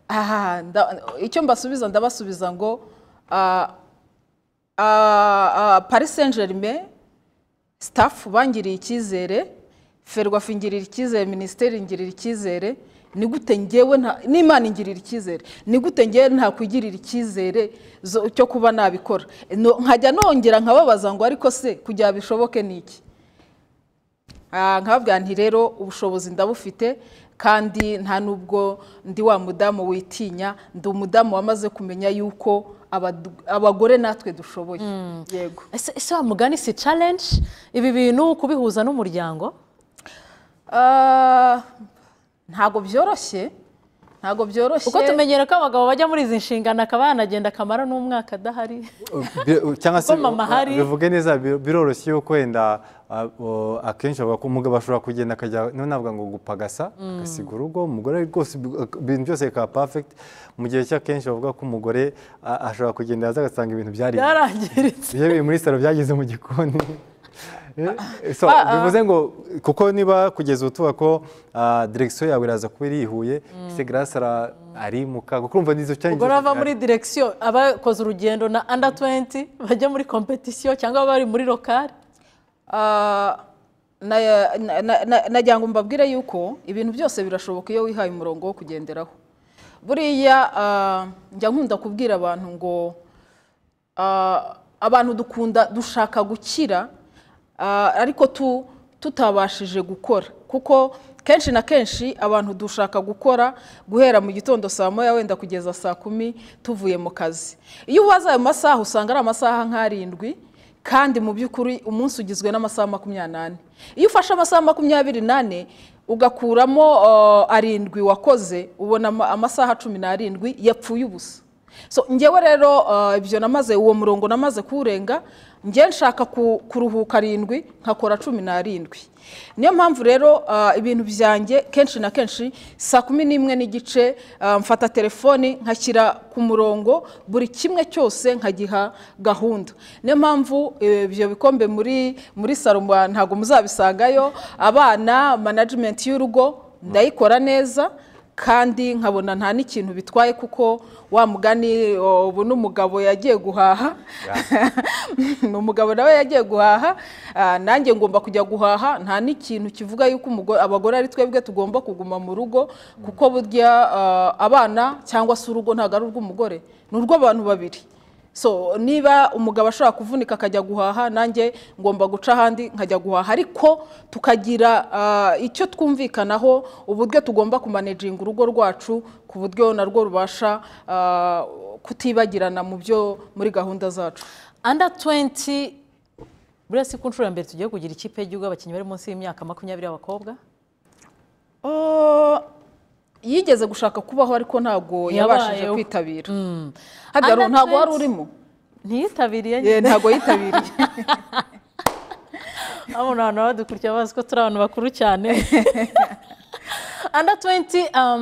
S3: aha nda- icyo mbasubiza ndabasubiza ngo ah, Ah, ah, paris saint germain staff bangiriye icyizere ferwafa ingirira icyizere minisiteri ingirira icyizere ni gute ngewe nta n'imana ingirira icyizere ni gute ngewe ntakwigirira icyizere zo- cyo kuba nabikora No- nkajya nongera nkababaza ngo ariko se kugira bishoboke ni iki Ah, nkababwira nti rero ubushobozi ndabufite kandi nta n'ubwo ndi wa mudamu witinya ndi umudamu wamaze kumenya yuko abadu- abagore natwe dushoboye yego
S1: ese ese wa mugani si challenge ibi bintu kubihuza n'umuryango
S3: Ah, ntabwo byoroshye ntabwo byoroshye
S1: kuko tumenyera ko abagabo bajya muri izi nshingano akaba yanagenda akamara n'umwaka adahari
S2: Bi- cyangwa se
S1: Kuko mama hari.
S2: bivuge neza bi- biroroshye yuko wenda uh, uh, akenshi bavuga ko umugabo ashobora kugenda akajya niyo navuga ngo gupagasa agasiga urugo umugore rwose bi- ak- ibintu byose bikaba perfect mu gihe cy'akenshi bavuga ko umugore uh, ashobora kugenda yaza agasanga ibintu byari
S1: byarangiritse
S2: iyo biri muri salo byageze mu gikoni Eh, so, bivuze ngo kuko niba kugeza ubu tuvuga ko ah, direction yawe iraza kuba irihuye se grâce ara- ari mu kaga kurumva nizo challenges
S1: ubwo bava
S2: zihari.
S1: muri direkisiyo abakoze urugendo na anda 20 bajya muri kompetisiyo cyangwa bari muri lokari
S3: Ah, na- na- na- na- nagira ngo mbabwire yuko ibintu byose birashoboka iyo wihaye umurongo wo kugenderaho buriya ah, njya nkunda kubwira abantu ngo ah, abantu dukunda dushaka gukira ah, ariko tu- tutabashije gukora kuko kenshi na kenshi abantu dushaka gukora guhera mu gitondo saa moya wenda kugeza saa kumi tuvuye mu kazi iyo ubaza ayo masaha usanga ari amasaha nk'arindwi kandi mu by'ukuri umunsi ugizwe n'amasaha makumyabiri n'ane iyo ufashe amasaha makumyabiri n'ane ugakuramo ah, arindwi wakoze ubona ama- amasaha cumi n'arindwi yapfuye ubusa so ngewe rero uh, ibyo namaze uwo murongo namaze kuwurenga ngewe nshaka ku- kuruhuka arindwi nkakora cumi n'arindwi niyo mpamvu rero uh, ibintu byanjye kenshi na kenshi saa kumi n'imwe n'igice uh, mfata telefoni nkashyira ku murongo buri kimwe cyose nkagiha gahunda niyo mpamvu eh, ibyo bikombe muri muri salo mba- ntabwo muzabisangayo abana management y'urugo ndayikora neza kandi nkabona nta n'ikintu bitwaye kuko wa mugani o, ubu ni umugabo yagiye guhaha ni umugabo nawe yagiye guhaha ah, nanjye ngomba kujya guhaha nta n'ikintu kivuga yuko umugore- abagore ari twebwe tugomba kuguma mu rugo kuko burya ah, abana cyangwa se urugo ntabwo ari urw'umugore ni urw'abantu babiri so niba umugabo ashobora kuvunika akajya guhaha nanjye ngomba guca ahandi nkajya guhaha ariko tukagira ah, icyo twumvikanaho uburyo tugomba kumanejinga urugo rwacu ku buryo narwo rubasha ah, kutibagirana mu byo muri gahunda zacu
S1: anda 20 buriya si ku nshuro ya mbere tugiye kugira ikipe y'igihugu y'abakinnyi bari munsi y'imyaka makumyabiri y'abakobwa
S3: Oh, yigeze gushaka kubaho ariko ntabwo yabashije
S1: Yabayeho.
S3: kwitabira habyaro
S1: Under
S3: ntabwo wari
S1: 20.
S3: urimo
S1: ntiyitabiriye
S3: Eh, ntabwo yitabiriye
S1: abona abantu baba badukurikira bazi ko turi abantu bakuru cyane anda 20 um,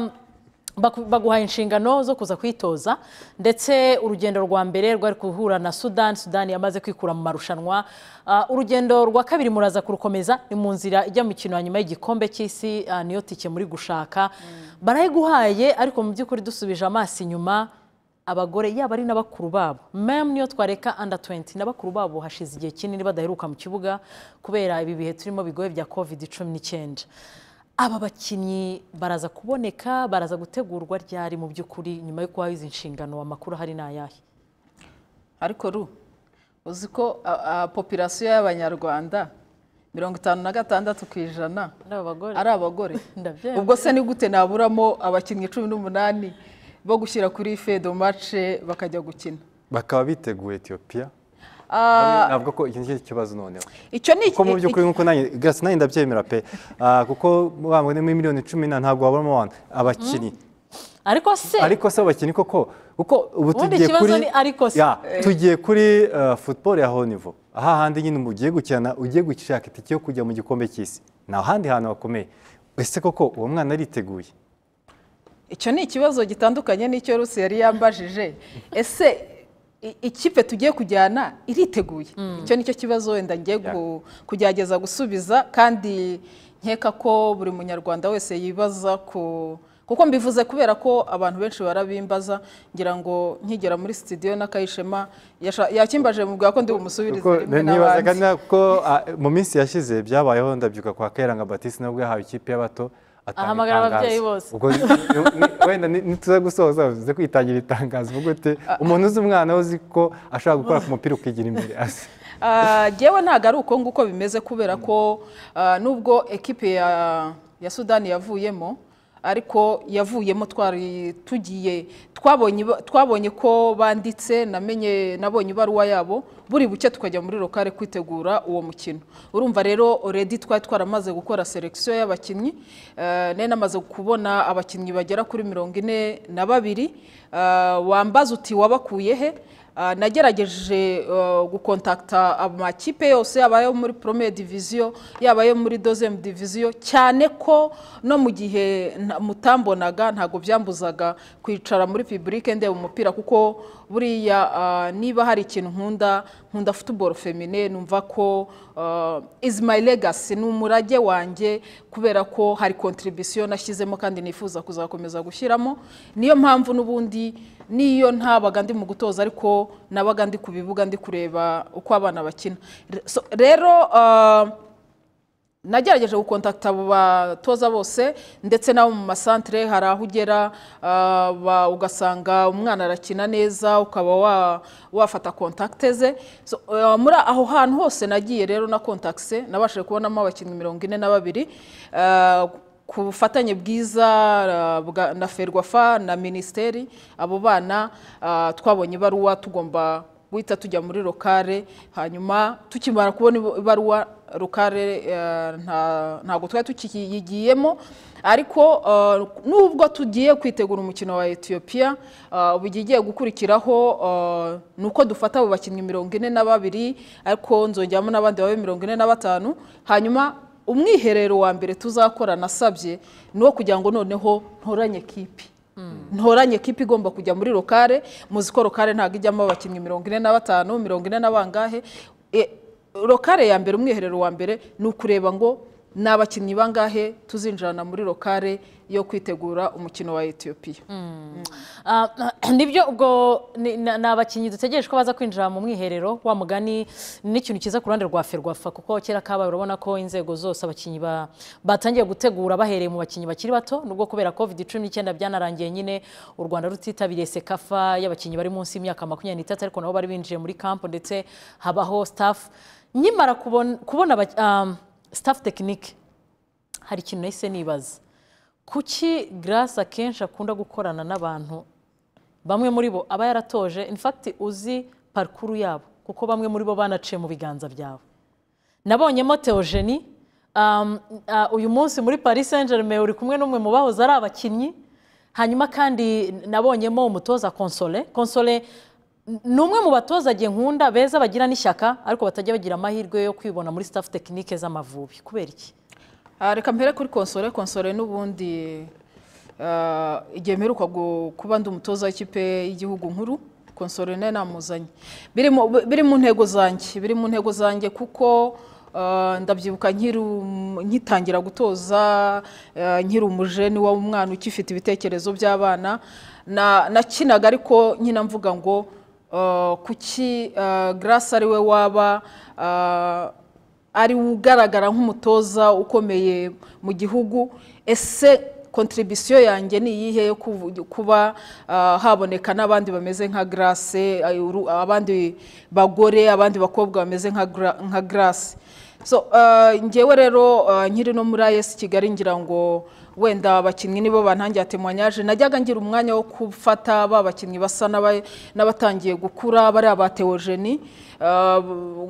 S1: baku- baguhaye inshingano zo kuza kwitoza ndetse urugendo rwa mbere rwari guhura na sudani sudani yamaze kwikura mu marushanwa Ah, urugendo rwa kabiri muraza kurukomeza ni mu nzira ijya mu kintu nyuma y'igikombe cy'isi ah, niyo tike muri gushaka barayiguhaye ariko mu by'ukuri dusubije amaso inyuma abagore yaba ari n'abakuru babo memu niyo twareka anda 20 n'abakuru babo hashize igihe kinini badaheruka mu kibuga kubera ibi bihe turimo bigoye bya covid cumi n'icyenda aba bakinnyi baraza kuboneka baraza gutegurwa ryari mu by'ukuri nyuma yo kubaha izi nshingano amakuru hari n'ayahe
S3: ariko ru uzi ko a- a- popirasiyo y'abanyarwanda mirongo itanu na gatandatu ku ijana
S1: ari abagore
S3: ari abagore
S1: Ndabyemera.
S3: ubwo se ni gute naburamo abakinnyi cumi n'umunani bo gushyira kuri fedo mace bakajya gukina
S2: bakaba biteguye etiyopiya
S3: Ah,
S2: navuga ko iki ngiki kibazo noneho
S3: icyo ni
S2: kuko mu by'ukuri nk'uko nanjye gasi nanjye ndabyemera pe Ah, kuko bambwe muri miliyoni cumi na ntabwo waburamo abantu abakinnyi
S1: ariko se
S2: ariko se abakinnyi koko kuko ubu
S1: Ubundi
S2: tugiye
S1: ikibazo
S2: kuri
S1: ni ariko se.
S2: Ya, tugiye kuri ah, football ya haut niveau aha handi nyine ugiye gukina ugiye gushaka itike yo kujya mu gikombe cy'isi ni ahandi hantu hakomeye ese koko uwo mwana ariteguye
S3: icyo ni ikibazo gitandukanye n'icyo rusi yari yambajije ese i- ikipe tugiye kujyana iriteguye icyo ni cyo kibazo wenda ngiye ku- kugerageza gusubiza kandi nkeka ko buri munyarwanda wese yibaza ku kuko mbivuze kubera ko abantu benshi barabimbaza ngira ngo nkigera muri sitidiyo n'akayishema yasha- yakimbaje mu ko ndi bumusubirize
S2: Kuko
S3: rimwe
S2: nibazaga
S3: n'abandi.
S2: na- ko ah, mu minsi yashize byabayeho ndabyuka kwa Kayiranga Batiste nabwo yahawe ikipe y'abato atanga
S1: Ahamagara
S2: itangazo.
S1: ababyeyi bose.
S2: Ubwo ni- ni- wenda ni- nituza gusoza bivuze kwitangira itangazo uvuga ute umuntu uzi umwana we uzi ko ashobora gukora ku mupira ukigira imbere asi
S3: Ah, Jyewe ntabwo ari uko nguko bimeze kubera ko ah, nubwo ekipe ya ya sudani yavuyemo ariko yavuyemo twari tugiye twabonye iba- twabonye ko banditse namenye nabonye ibaruwa yabo buri buke tukajya muri lokale kwitegura uwo mukino urumva rero oredi twari twaramaze gukora selekisiyo y'abakinnyi eh, nari namaze kubona abakinnyi bagera kuri mirongo ine na babiri Ah, wambaza uti wabakuye he Ah, nagerageje eh, gukontakta amakipe yose yaba ayo muri premier diviziyo yaba ayo muri deuxième diviziyo cyane ko no mu gihe nta- mutambonaga ntabwo byambuzaga kwicara muri publike ndeba umupira kuko buriya ah, niba hari ikintu nkunda nkunda football femine numva ko ah, is my legacy ni umurage wanjye kubera ko hari contribution nashyizemo kandi nifuza kuzakomeza gushyiramo niyo mpamvu n'ubundi niyo ntabaga ndi mu gutoza ariko nabaga ndi ku bibuga ndi kureba uko abana bakina Re- so- rero ah, nagerageje gukontakta abo batoza bose ndetse n'abo mu masantere hari aho ugera ah, ba- ugasanga umwana arakina neza ukaba wa- wafata kontakite ze So, ah, muri aho hantu hose nagiye rero na kontakise nabashije kubonamo abakinnyi mirongo ine na babiri Ah, ku bufatanye bwiza uh, bwa- na ferwafa na minisiteri abo bana uh, twabonye ibaruwa tugomba guhita tujya muri lokale hanyuma tukimara kubona ibu- ibaruwa lokale uh, nta- ntabwo twari tukiyigiyemo ariko uh, nubwo tugiye kwitegura umukino wa etiyopiya ubu igiye gukurikiraho uh, ni uko dufata abo bakinnyi mirongo ine na babiri ariko nzongeramo n'abandi babe mirongo ine na batanu hanyuma umwiherero wa mbere tuzakora nasabye ni uwo kugira ngo noneho ntoranye ekipi ntoranye ekipi igomba kujya muri lokale muzi ko lokale ntabwo ijyamo abakinnyi mirongo ine na batanu mirongo ine na bangahe E, lokale ya mbere umwiherero wa mbere ni ukureba ngo ni abakinnyi bangahe tuzinjirana muri lokale yo kwitegura umukino wa etiyopiya
S1: Ah, nibyo ubwo ni ni- ni abakinnyi dutegereje ko baza kwinjira mu mwiherero wa mugani ni n'ikintu cyiza ku ruhande rwa ferwafa kuko kera kabaye urabona ko inzego zose abakinnyi ba- batangiye gutegura bahereye mu bakinnyi bakiri bato nubwo kubera covid cumi n'icyenda byanarangiye nyine u rwanda rutitabiriye sekafa y'abakinnyi bari munsi y'imyaka makumyabiri n'itatu ariko nabo bari binjiye muri kampo ndetse habaho staff nkimara kubona kubona aba- ah, staff tekinike hari ikintu nahise nibaza kuki garasi akenshi akunda gukorana n'abantu bamwe muri bo aba yaratoje infakiti uzi parikuru yabo kuko bamwe muri bo banaciye mu biganza byawe nabonyemo teogeni uyu munsi muri paris saint germain uri kumwe n'umwe mu bahoze ari abakinnyi hanyuma kandi nabonyemo umutoza konsole konsole ni umwe mu batoza agiye nkunda beza bagira n'ishyaka ariko batajya bagira amahirwe yo kwibona muri staff tekinike z'amavubi kubera iki
S3: Ah, reka mpere kuri konsole konsole n'ubundi ah, igihe mperuka gu- kuba ndi umutoza w'ikipe y'igihugu nkuru konsole nayo namuzanye biri mu- biri mu ntego zanjye biri mu ntego zanjye kuko ah, ndabyibuka nkiri um- ngitangira gutoza ah, nkiri umujeni w'umwana ukifite ibitekerezo by'abana na- nakinaga ariko nkina mvuga ngo ah, kuki garasi ari we waba ah, ari ugaragara nk'umutoza ukomeye mu gihugu ese kontribisiyo yanjye ni iyihe yo kuvu- kuba ah, haboneka n'abandi bameze nka garase abandi bagore abandi bakobwa bameze nka gra- nka garase so ah, njyewe rero ah, nkiri no muri ayesi kigali ngira ngo wenda abakinnyi nibo bantangiye atemanyaje najyaga ngira umwanya wo gufata ba bakinnyi basa n'aba- n'abatangiye gukura bari aba teogeni Ah,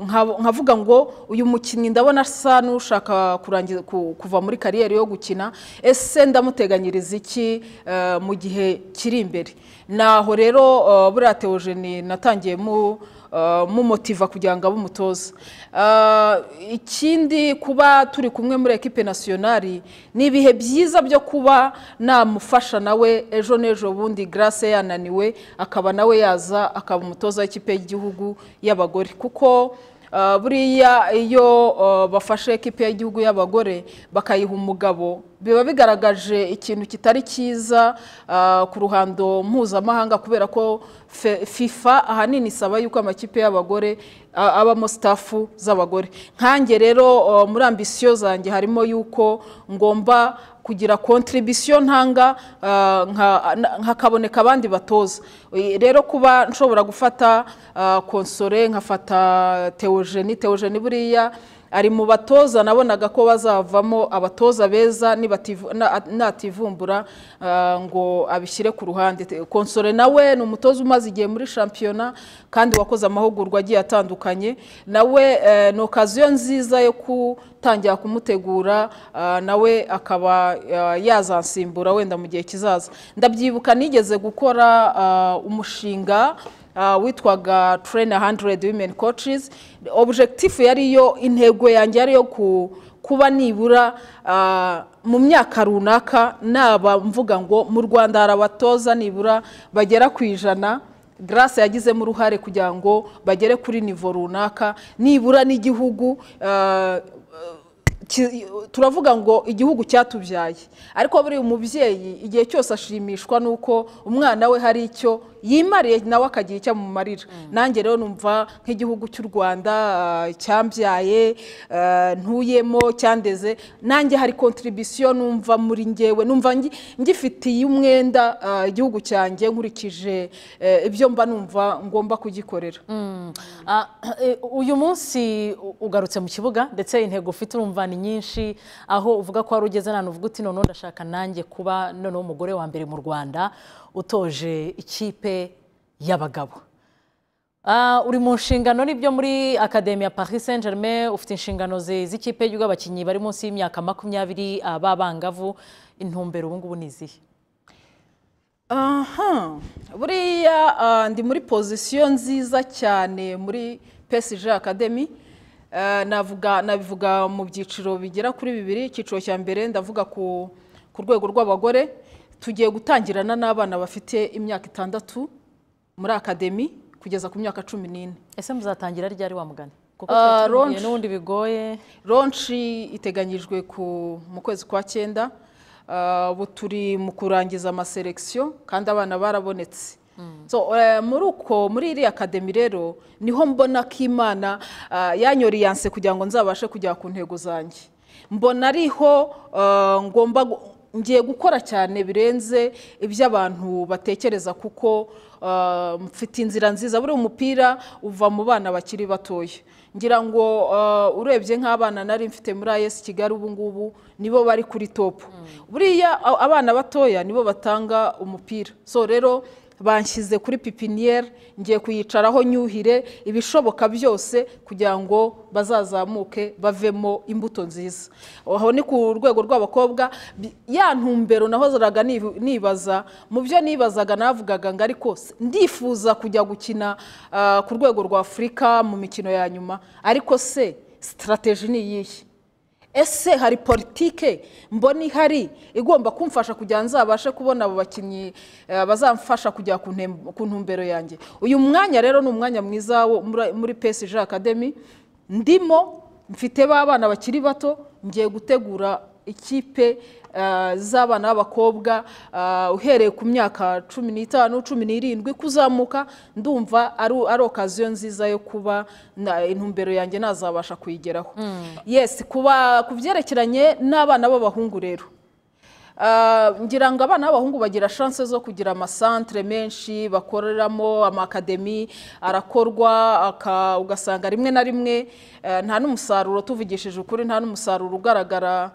S3: nka- nkavuga ngo uyu mukinnyi ndabona asa n'ushaka kurangiza ku- kuva muri kariyeri yo gukina ese ndamuteganyiriza iki eh, mu gihe kiri imbere naho rero ah, buriya teogeni natangiye mu ah, mumutiva kugira ngo abe umutoza Ah, ikindi kuba turi kumwe muri ekipe nasiyonari ni ibihe byiza byo kuba namufasha nawe ejo n'ejo bundi garase yananiwe akaba nawe yaza akaba umutoza w'ikipe y'igihugu y'abagore kuko Ah, buriya iyo ah, bafashe ekipi y'igihugu y'abagore bakayiha umugabo biba bigaragaje ikintu kitari cyiza ah, ku ruhando mpuzamahanga kubera ko fe- fifa ahanini isaba yuko amakipe y'abagore ah, abamo sitafu z'abagore nkanjye rero ah, muri ambisiyo zanjye harimo yuko ngomba kugira kontribisiyo ntanga ah, nka- na- hakaboneka abandi batoza Eh, rero kuba nshobora gufata ah, konsore nkafata teogeni teogeni buriya ari mu batoza nabonaga ko bazavamo abatoza beza nibativu- na- nativumbura ah, ngo abishyire ku ruhande Te- konsore nawe ni umutoza umaze igihe muri shampiyona kandi wakoze amahugurwa agiye atandukanye nawe eh, ni okaziyo nziza yo gutangira kumutegura ah, nawe akaba ah, yazansimbura wenda mu gihe kizaza ndabyibuka nigeze gukora ah, umushinga ah, witwaga train 100 women coaches objectif yari yo intego yanjye yari yo ku- kuba nibura ah, mu myaka runaka naba mvuga ngo mu rwanda hari abatoza nibura bagera ku ijana grace yagizemo uruhare kugira ngo bagere kuri nivo runaka nibura n'igihugu ah, ki- turavuga ngo igihugu cyatubyaye ariko buri umubyeyi igihe cyose ashimishwa n'uko umwana we hari icyo yimariye nawe akagira icyo amumarira nanjye rero numva nk'igihugu cy'u rwanda ah, cyambyaye ah, ntuyemo cyandeze nanjye hari kontribisiyo numva muri ngewe numva ngi- ngifitiye umwenda ah, igihugu cyanjye nkurikije eh, ibyo mba numva ngomba kugikorera
S1: Ah, eh, uyu munsi u- ugarutse mu kibuga ndetse intego ufite urumva ni nyinshi aho uvuga ko wari ugeze ahantu uvuga uti noneho ndashaka nanjye kuba noneho umugore wa mbere mu rwanda utoje ikipe y'abagabo Ah, uri mu nshingano nibyo muri akademi ya paris saint germain ufite inshingano zi- z'ikipe y'igihugu abakinnyi bari munsi y'imyaka makumyabiri ah, b'abangavu intumbero ubu ngubu ni izihe
S3: aha buriya ah, ndi muri pozisiyo nziza cyane muri PSG Academy Eh, navuga nabivuga mu byiciro bigera kuri bibiri icyiciro cya mbere ndavuga ku ku rwego rw'abagore tugiye gutangirana n'abana bafite imyaka itandatu muri akademi kugeza ku myaka cumi n'ine
S1: ese muzatangira ryari wa mugani kuko
S3: Ah,
S1: twari tubihugiye
S3: launch.
S1: n'ubundi bigoye
S3: ronshi iteganyijwe ku- mu kwezi kwa cyenda Ah, ubu turi mu kurangiza amaselekisiyo kandi abana barabonetse So, eh, muri uko muri iriya akademi rero niho mbona ko imana ah, yanyoriyanse kugira ngo nzabashe kugera ku ntego zanjye mbona ariho ah, ngomba gu- ngiye gukora cyane birenze ibyo abantu batekereza kuko ah, mfite inzira nziza buriya umupira uva mu bana bakiri batoya ngira ngo ah, urebye nk'abana nari mfite muri ayesi kigali ubu ngubu nibo bari kuri topu buriya a- abana batoya nibo batanga umupira so rero banshyize kuri pipiniyeri ngiye kuyicaraho nyuhire ibishoboka byose kugira ngo bazazamuke bavemo imbuto nziza aho ni ku rwego rw'abakobwa bi- ya ntumbero nahoraga nibu- nibaza mu byo nibazaga navugaga ngo ariko se- ndifuza kujya gukina ah, ku rwego rwa afurika mu mikino ya nyuma ariko se sitarateji ni iyihe ese hari politike mbona ihari igomba kumfasha kugira ngo nzabashe kubona abo bakinnyi eh, bazamfasha kujya ku ntemb- ku ntumbero yanjye uyu mwanya rero ni umwanya mwiza wo muri- muri PSG Academy ndimo mfite ba bana bakiri bato ngiye gutegura ikipe eh, z'abana b'abakobwa eh, uhereye ku myaka cumi n'itanu cumi n'irindwi kuzamuka ndumva ari ari okaziyo nziza yo kuba na- intumbero yanjye nazabasha kuyigeraho yes kuba ku byerekeranye n'abana b'abahungu rero Ah, ngira ngo abana b'abahungu bagira chance zo kugira amasantere menshi bakoreramo amakademi arakorwa aka- ugasanga rimwe na rimwe eh, nta n'umusaruro tuvugishije ukuri nta n'umusaruro ugaragara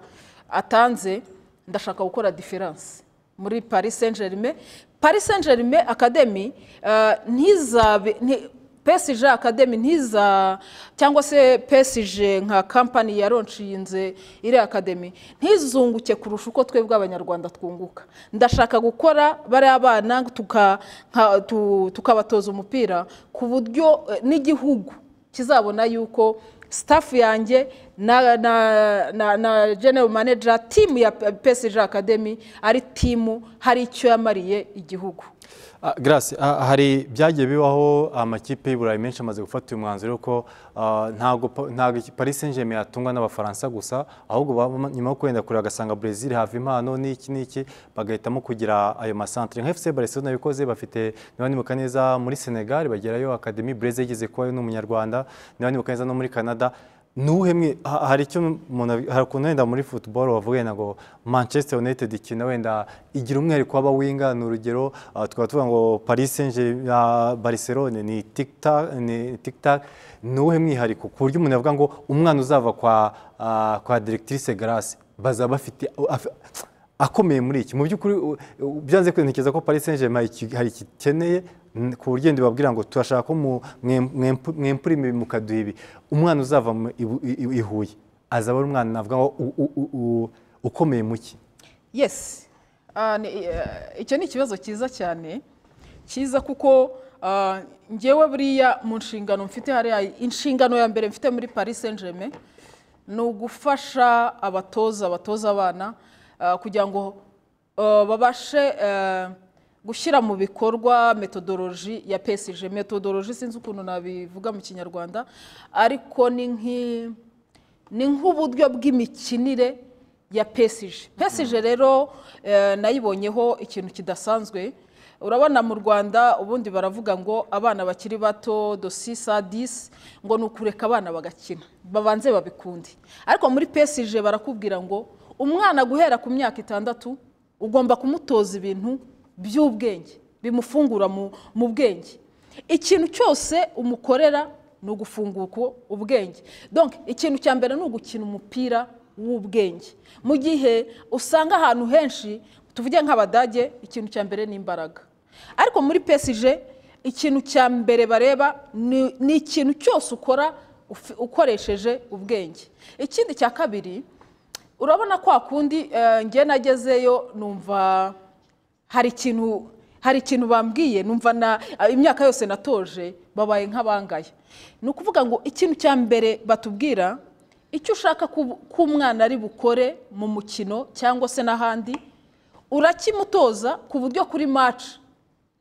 S3: atanze ndashaka gukora diferanse muri paris saint germain paris saint germain academy eh, ntizabe nti- PSG Academy ntiza cyangwa se PSG nka kampani yaronshinze iriya Academy ntizunguke kurusha uko twebwe abanyarwanda twunguka ndashaka gukora bariya bana tuka- nka- tu- tukabatoza umupira ku buryo eh, n'igihugu kizabona yuko sitafu yanjye na, na, na, na general manager timu ya PSG Academy ari timu hari icyo yamariye igihugu
S2: Ah, garasi hari byagiye bibaho amakipe y'iburayi menshi amaze gufata uyu mwanzuro ko ntabwo paris saint germain yatungwa n'abafaransa gusa ahubwo nyuma yo kwenda kure bagasanga brezil hava impano n'iki n'iki bagahitamo kugira ayo masantire nka fc barcelona yabikoze bafite niba nibuka neza muri senegal bagerayo akademi breze yigeze kubayo n'umunyarwanda niba nibuka neza no muri canada nuhemwe hari icyo umuntu hari ukuntu wenda muri football wavuga wenda ngo manchester united ikina wenda igira umwihariko w'abawinga ni urugero tukaba tuvuga ngo paris saint barcelone ni tiktak ni tiktak ni uwuhe mwihariko ku buryo umuntu yavuga ngo umwana uzava kwa kwa directrice grace bazaba bafite akomeye muri iki mu by'ukuri byanze kwerekeza ko paris saint germain hari igikeneye ku buryo babwira ngo turashaka ko mwempurima ibi mukaduha ibi umwana uzava i huye azaba ari umwana navuga ngo ukomeye muke
S3: yesi icyo ni ikibazo cyiza cyane cyiza kuko ngewe buriya mu nshingano mfite hariya inshingano ya mbere mfite muri paris saint germain ni ugufasha abatoza abatoza abana kugira ngo babashe gushyira mu bikorwa metodoloji ya pesije metodoloji sinzi ukuntu nabivuga mu kinyarwanda ariko ni nk'uburyo bw'imikinire ya pesije pesije rero nayibonyeho ikintu kidasanzwe urabona mu rwanda ubundi baravuga ngo abana bakiri bato dosisa disi ngo ni ukureka abana bagakina babanze babikunde ariko muri pesije barakubwira ngo umwana guhera ku myaka itandatu ugomba kumutoza ibintu by'ubwenge bimufungura mu bwenge ikintu cyose umukorera ni ugufunguka ubwenge donke ikintu cya mbere ni ugukina umupira w'ubwenge mu gihe usanga ahantu henshi tuvuge nk'abadage ikintu cya mbere ni imbaraga ariko muri pesije ikintu cya mbere bareba ni ikintu cyose ukora ukoresheje ubwenge ikindi cya kabiri urabona kwa kundi nge nagezeyo numva hari ikintu hari ikintu bambwiye numva na imyaka yose natoje babaye nk'abangaya ni ukuvuga ngo ikintu cya mbere batubwira icyo ushaka ko umwana ari bukore mu mukino cyangwa se n'ahandi urakimutoza ku buryo kuri maci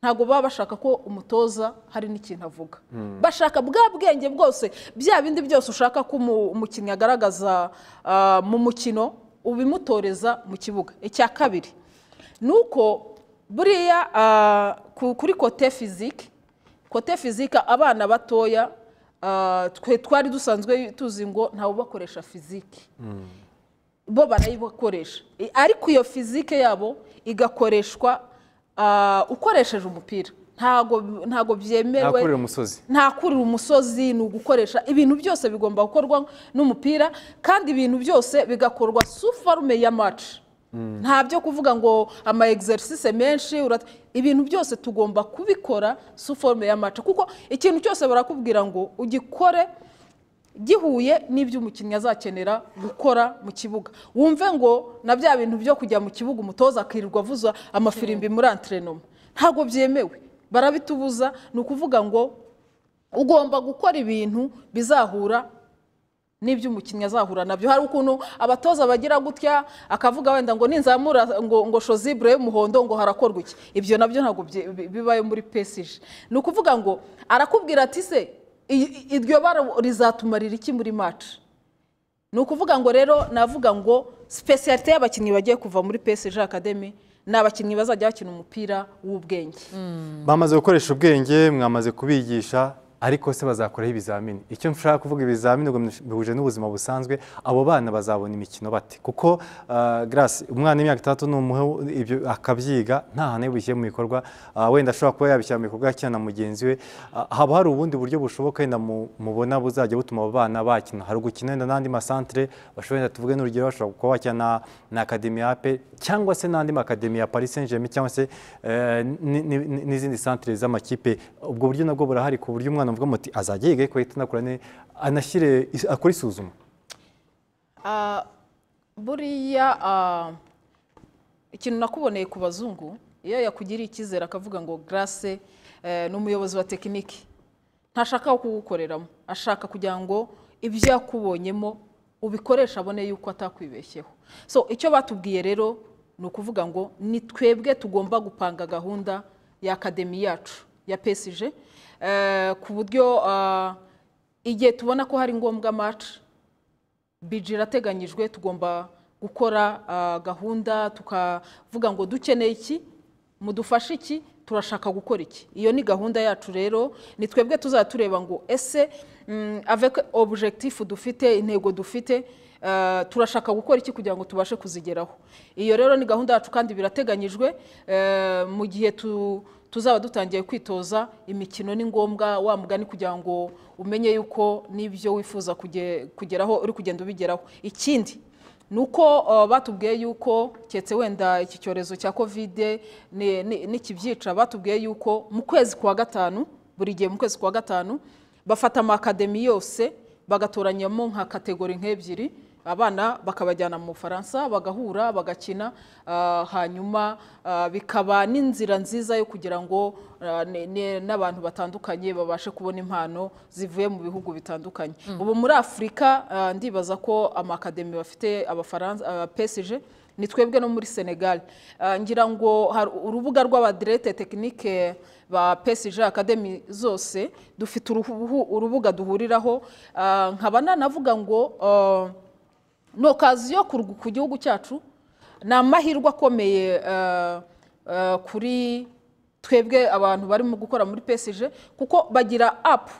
S3: ntabwo baba bashaka ko umutoza hari n'ikintu avuga bashaka bwa bwenge bwose bya bindi byose ushaka ko umukinnyi agaragaza mu mukino ubimutoreza mu kibuga icya kabiri ni uko buriya kuri kote fizike kote fizike abana batoya twe twari dusanzwe tuzi ngo ntawe ubakoresha fizike bo barayibakoresha ariko iyo fizike yabo igakoreshwa ukoresheje umupira ntabwo byemewe ntakurira umusozi ni ugukoresha ibintu byose bigomba gukorwa n'umupira kandi ibintu byose bigakorwa sufarume ya maci nta byo kuvuga ngo ama exercice menshi ibintu byose tugomba kubikora suforome ya maca kuko ikintu cyose barakubwira ngo ugikore gihuye n'ibyo umukinnyi azakenera gukora mu kibuga wumve ngo na bya bintu byo kujya mu kibuga umutoza akirirwa avuza amafirimbi muri anterinoma ntabwo byemewe barabitubuza ni ukuvuga ngo ugomba gukora ibintu bizahura n'ibyo umukinnyi azahura nabyo hari ukuntu abatoza bagira gutya akavuga wenda ngo ninzamura ngo shozibure y'umuhondo ngo harakorwa iki ibyo nabyo ntabwo bibaye muri pesije ni ukuvuga ngo arakubwira ati se iryo bara rizatumarira iki muri maci ni ukuvuga ngo rero navuga ngo sipesiyalite y'abakinnyi bagiye kuva muri pesije akademi ni abakinnyi bazajya bakina umupira w'ubwenge
S2: bamaze gukoresha ubwenge mwamaze kubigisha ariko se bazakoraho ibizamini icyo nshaka kuvuga ibizamini bihuje n'ubuzima busanzwe abo bana bazabona imikino bate kuko garasi umwana w'imyaka itandatu n'umuhe ibyo akabyiga nta hantu yabishyire mu bikorwa wenda ashobora kuba yabishyira mu bikorwa cyane na mugenzi we haba hari ubundi buryo bushoboka wenda mubona buzajya butuma abo bana bakina hari ugukina wenda n'andi masantire bashobora wenda tuvuge n'urugero bashobora kuba bakina na akademi ya pe cyangwa se n'andi makademi ya paris saint germain cyangwa se n'izindi santire z'amakipe ubwo buryo nabwo burahari ku buryo umwana navuga muti azajya yiga ko anakora ne anashyire akora isuzuma
S3: buriya ikintu nakuboneye ku bazungu iyo yakugiriye icyizere akavuga ngo garase ni umuyobozi wa tekiniki ntashaka wo kuwukoreramo ashaka kugira ngo ibyo yakubonyemo ubikoresha abone yuko atakwibeshyeho so icyo batubwiye rero ni ukuvuga ngo ni twebwe tugomba gupanga gahunda ya akademi yacu ya pesije ku buryo ah, igihe tubona ko hari ngombwa maci biji irateganyijwe tugomba gukora ah, gahunda tukavuga ngo dukeneye iki mudufashe iki turashaka gukora iki iyo ni gahunda yacu rero ni twebwe tuzajya tureba ngo ese mm, avec objectif dufite intego dufite ah, turashaka gukora iki kugira ngo tubashe kuzigeraho iyo rero ni gahunda yacu kandi birateganyijwe eh, mu gihe tu tuzaba dutangiye kwitoza imikino ni ngombwa wa mugani kugira ngo umenye yuko n'ibyo wifuza kuge- kugeraho uri kugenda ubigeraho ikindi ni uko uh, batubwiye yuko keretse wenda iki cyorezo cya kovide ni- ni- nikibyica batubwiye yuko mu kwezi kwa gatanu buri gihe mu kwezi kwa gatanu bafata amakademi yose bagatoranyamo nka kategori nk'ebyiri abana bakabajyana mu bufaransa bagahura bagakina ah, hanyuma ah, bikaba n'inzira nziza yo kugira ngo ah, ne- ne- n'abantu batandukanye babashe kubona impano zivuye mu bihugu bitandukanye ubu muri afurika ah, ndibaza ko amakademi bafite abafaransa ah, PSG ni twebwe no muri senegal Ah, ngira ngo hari urubuga rw'abadirete tekinike ba PSG academy zose dufite uruhu- urubuga duhuriraho Ah, nkaba nanavuga ngo ah, ni okaziyo ku rw- ku gihugu cyacu ni amahirwe akomeye eh, eh, kuri twebwe abantu barimo gukora muri pesije kuko bagira apu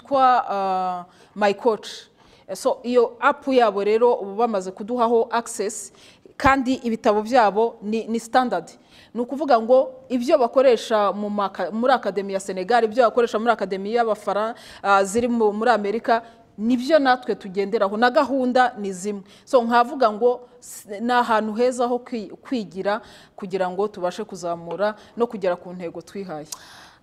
S3: yitwa mayikoci so iyo apu yabo rero ubu bamaze kuduhaho akisesi kandi ibitabo byabo ni ni sitandadi ni ukuvuga ngo ibyo bakoresha mu maka- muri akademi ya senegali ibyo bakoresha muri akademi y'abafara ah, ziri mu- muri amerika nibyo natwe tugenderaho na gahunda ni zimwe so nkavuga ngo s- ni ahantu heza ho kwi- kwigira kugira ngo tubashe kuzamura no kugera ku ntego twihaye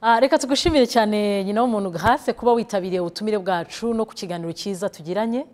S1: Ah, reka tugushimire cyane nyina w'umuntu hafi kuba witabiriye ubutumire bwacu no ku kiganiro cyiza tugiranye